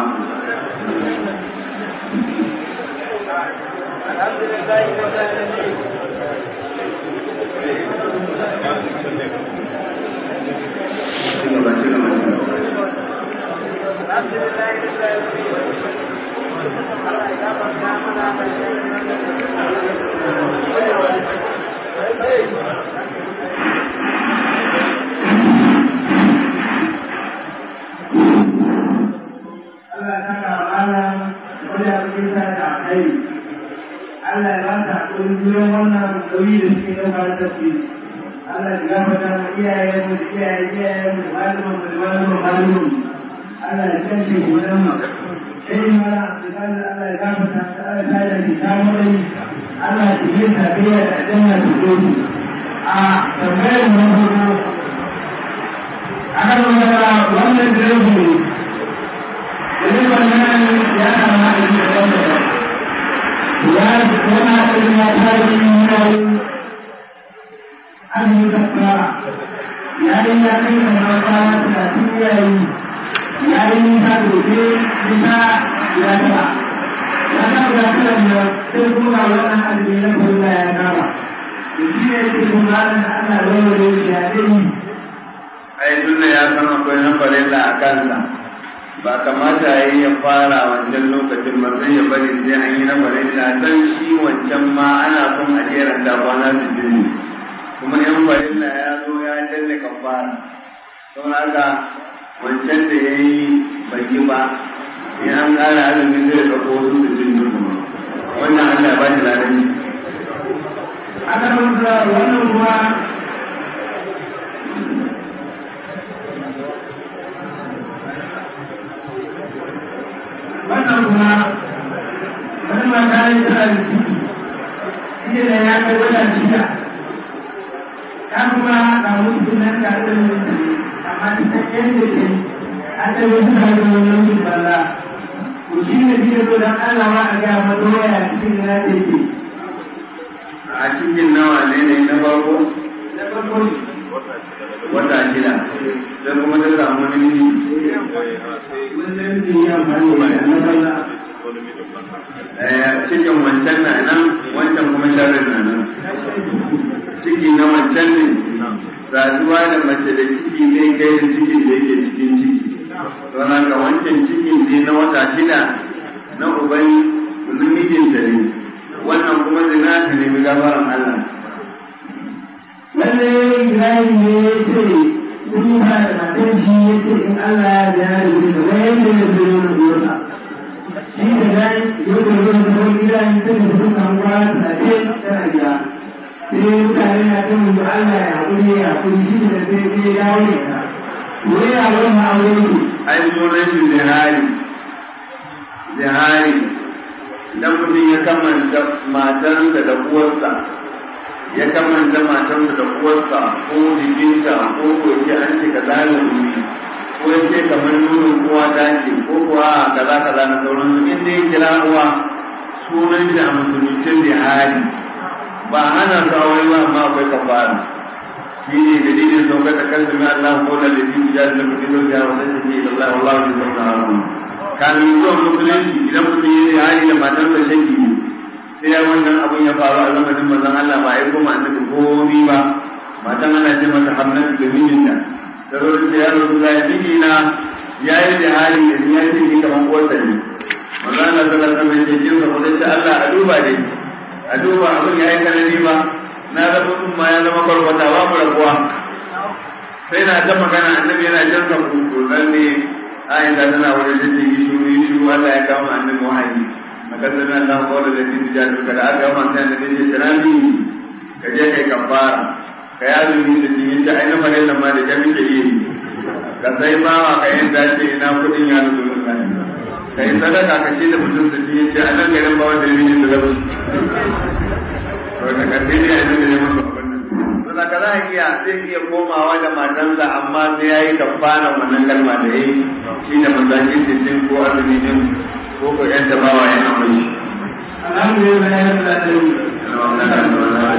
Allah ya saka mana wanda ya fi sa da kai. Allah ya ba ta ƙungiyar wannan nauyi da suke ɗauka da tafi. Allah ya gafarta mu iyayen mu da iyayen iyayen mu da malaman mu da malaman malaman. Allah ya kashe mu dan mu. Sai mala Abdulkadir Allah ya gafarta ta Allah ya da shi ta mai. Allah ya yi tafiya da janna da gobe. A tambayar mu na farko. Akan magana wannan direba Jadi pandangan ya sama ini adalah ya karena ilmu hari ini ahli takwa ya ini akan melakukan perhatian ya ini satu bisa ya sama karena perhatian ya semua orang ahli yang punya yang sama di sini kebenaran anda boleh jadi ai tunda ya san akwai na farilla a kansa ba kamata ya yi ya fara wancan lokacin ba sai ya bari sai an yi na farilla dan shi wancan ma ana son a jera da kwana da jini kuma yan farilla ya zo ya danne kafara don haka wancan da ya yi bai yi ba in an ƙara azumi zai ɗauko wasu da jini kuma wannan Allah ya ba shi ladani akan wannan kuma wannan kuma wani mata ne tana da ciki shi da ya kai wata shida ta kuma ga mutu nan da ta yi amma ta san yadda ke an ta yi suna da wani mutum balla to shi ne shi da zo don Allah ma a gaya mata waya cikin na da yake a cikin nawa ne ne na farko na farko ne wata shida sai kuma ta samu namiji wannan ne ya amfani da na balla Eh, cikin wancan na nan wancan kuma sharin na nan ciki na wancan ne saduwa da mace da ciki zai kai da cikin da yake cikin ciki don haka wancan cikin ne na wata shida na uban namijinta ne wannan kuma zina ta nemi gafaran Allah lalle Ibrahim ne ya ce sun yi ba da matan shi ya ce in Allah ya da ya rubuta da wani yadda ya zo yana zuwa shi da dai yau da zuwa da wani gida ne sai da suka samu kwana talatin tana gida sai mutane na ta mu Allah ya haƙuri ya haƙuri shi da sai sai ya dawo ne ka wani ya wani ma'aure ne ai sunan shi zihari zihari idan mutum ya kamanta matarsa da uwarsa ya kamanta matarsa da uwarsa ko jikinta ko ko ce an ce ka zane wuri ko ya ce kamar nunin uwa ta ce ko kuwa kaza kaza na sauransu in dai kira uwa sunan shi a musulunci zihari ba hana su aure ba amma akwai kafara shi ne dalilin saukar da kan sami Allah ko da lafi ya da mutum da ya wata shi ne Allah Allah ne sauka haru kamin zuwan musulunci idan mutum ya yi hali da matar da shanki sai ya wannan abun ya faru a zamanin manzon Allah ba a yi koma annabi komi ba matan ana ce mata hamnatu da mijinta ta zo da ya rasu da miji na ya yi da hali da ya ce ni kamar uwarsa ne manzon Allah sallallahu alaihi wasallam ya ce kin sa ko sai Allah a duba dai a duba abin ya yi kanani ba na zama sun ma ya zama kwarkwata ba mu rabuwa sai na ta magana annabi yana jan ka kuku nan ne aisha tana wani da ta yi shuru yi shuru Allah ya kama annabi wahayi maka zama Allah ko da zai ji jadu kada aka gama sai annabi ya ce rabi ka je kai kafara ka yi azumi da jini ta aina mare nan ma da jami ke yi ka sai bawa ka yin dace ina kudin ya rubu ka yi sadaka ka ce da mutum da jini ce a nan garin ba wanda ya yi da rabu to da karfi ne a cikin da masa wannan to da ka za a iya zai iya komawa da matansa amma sai ya yi kafara wannan kalma da ya yi shi da mazakin sittin ko azumi din ko ko yan tabawa ya amai alhamdulillah rabbil alamin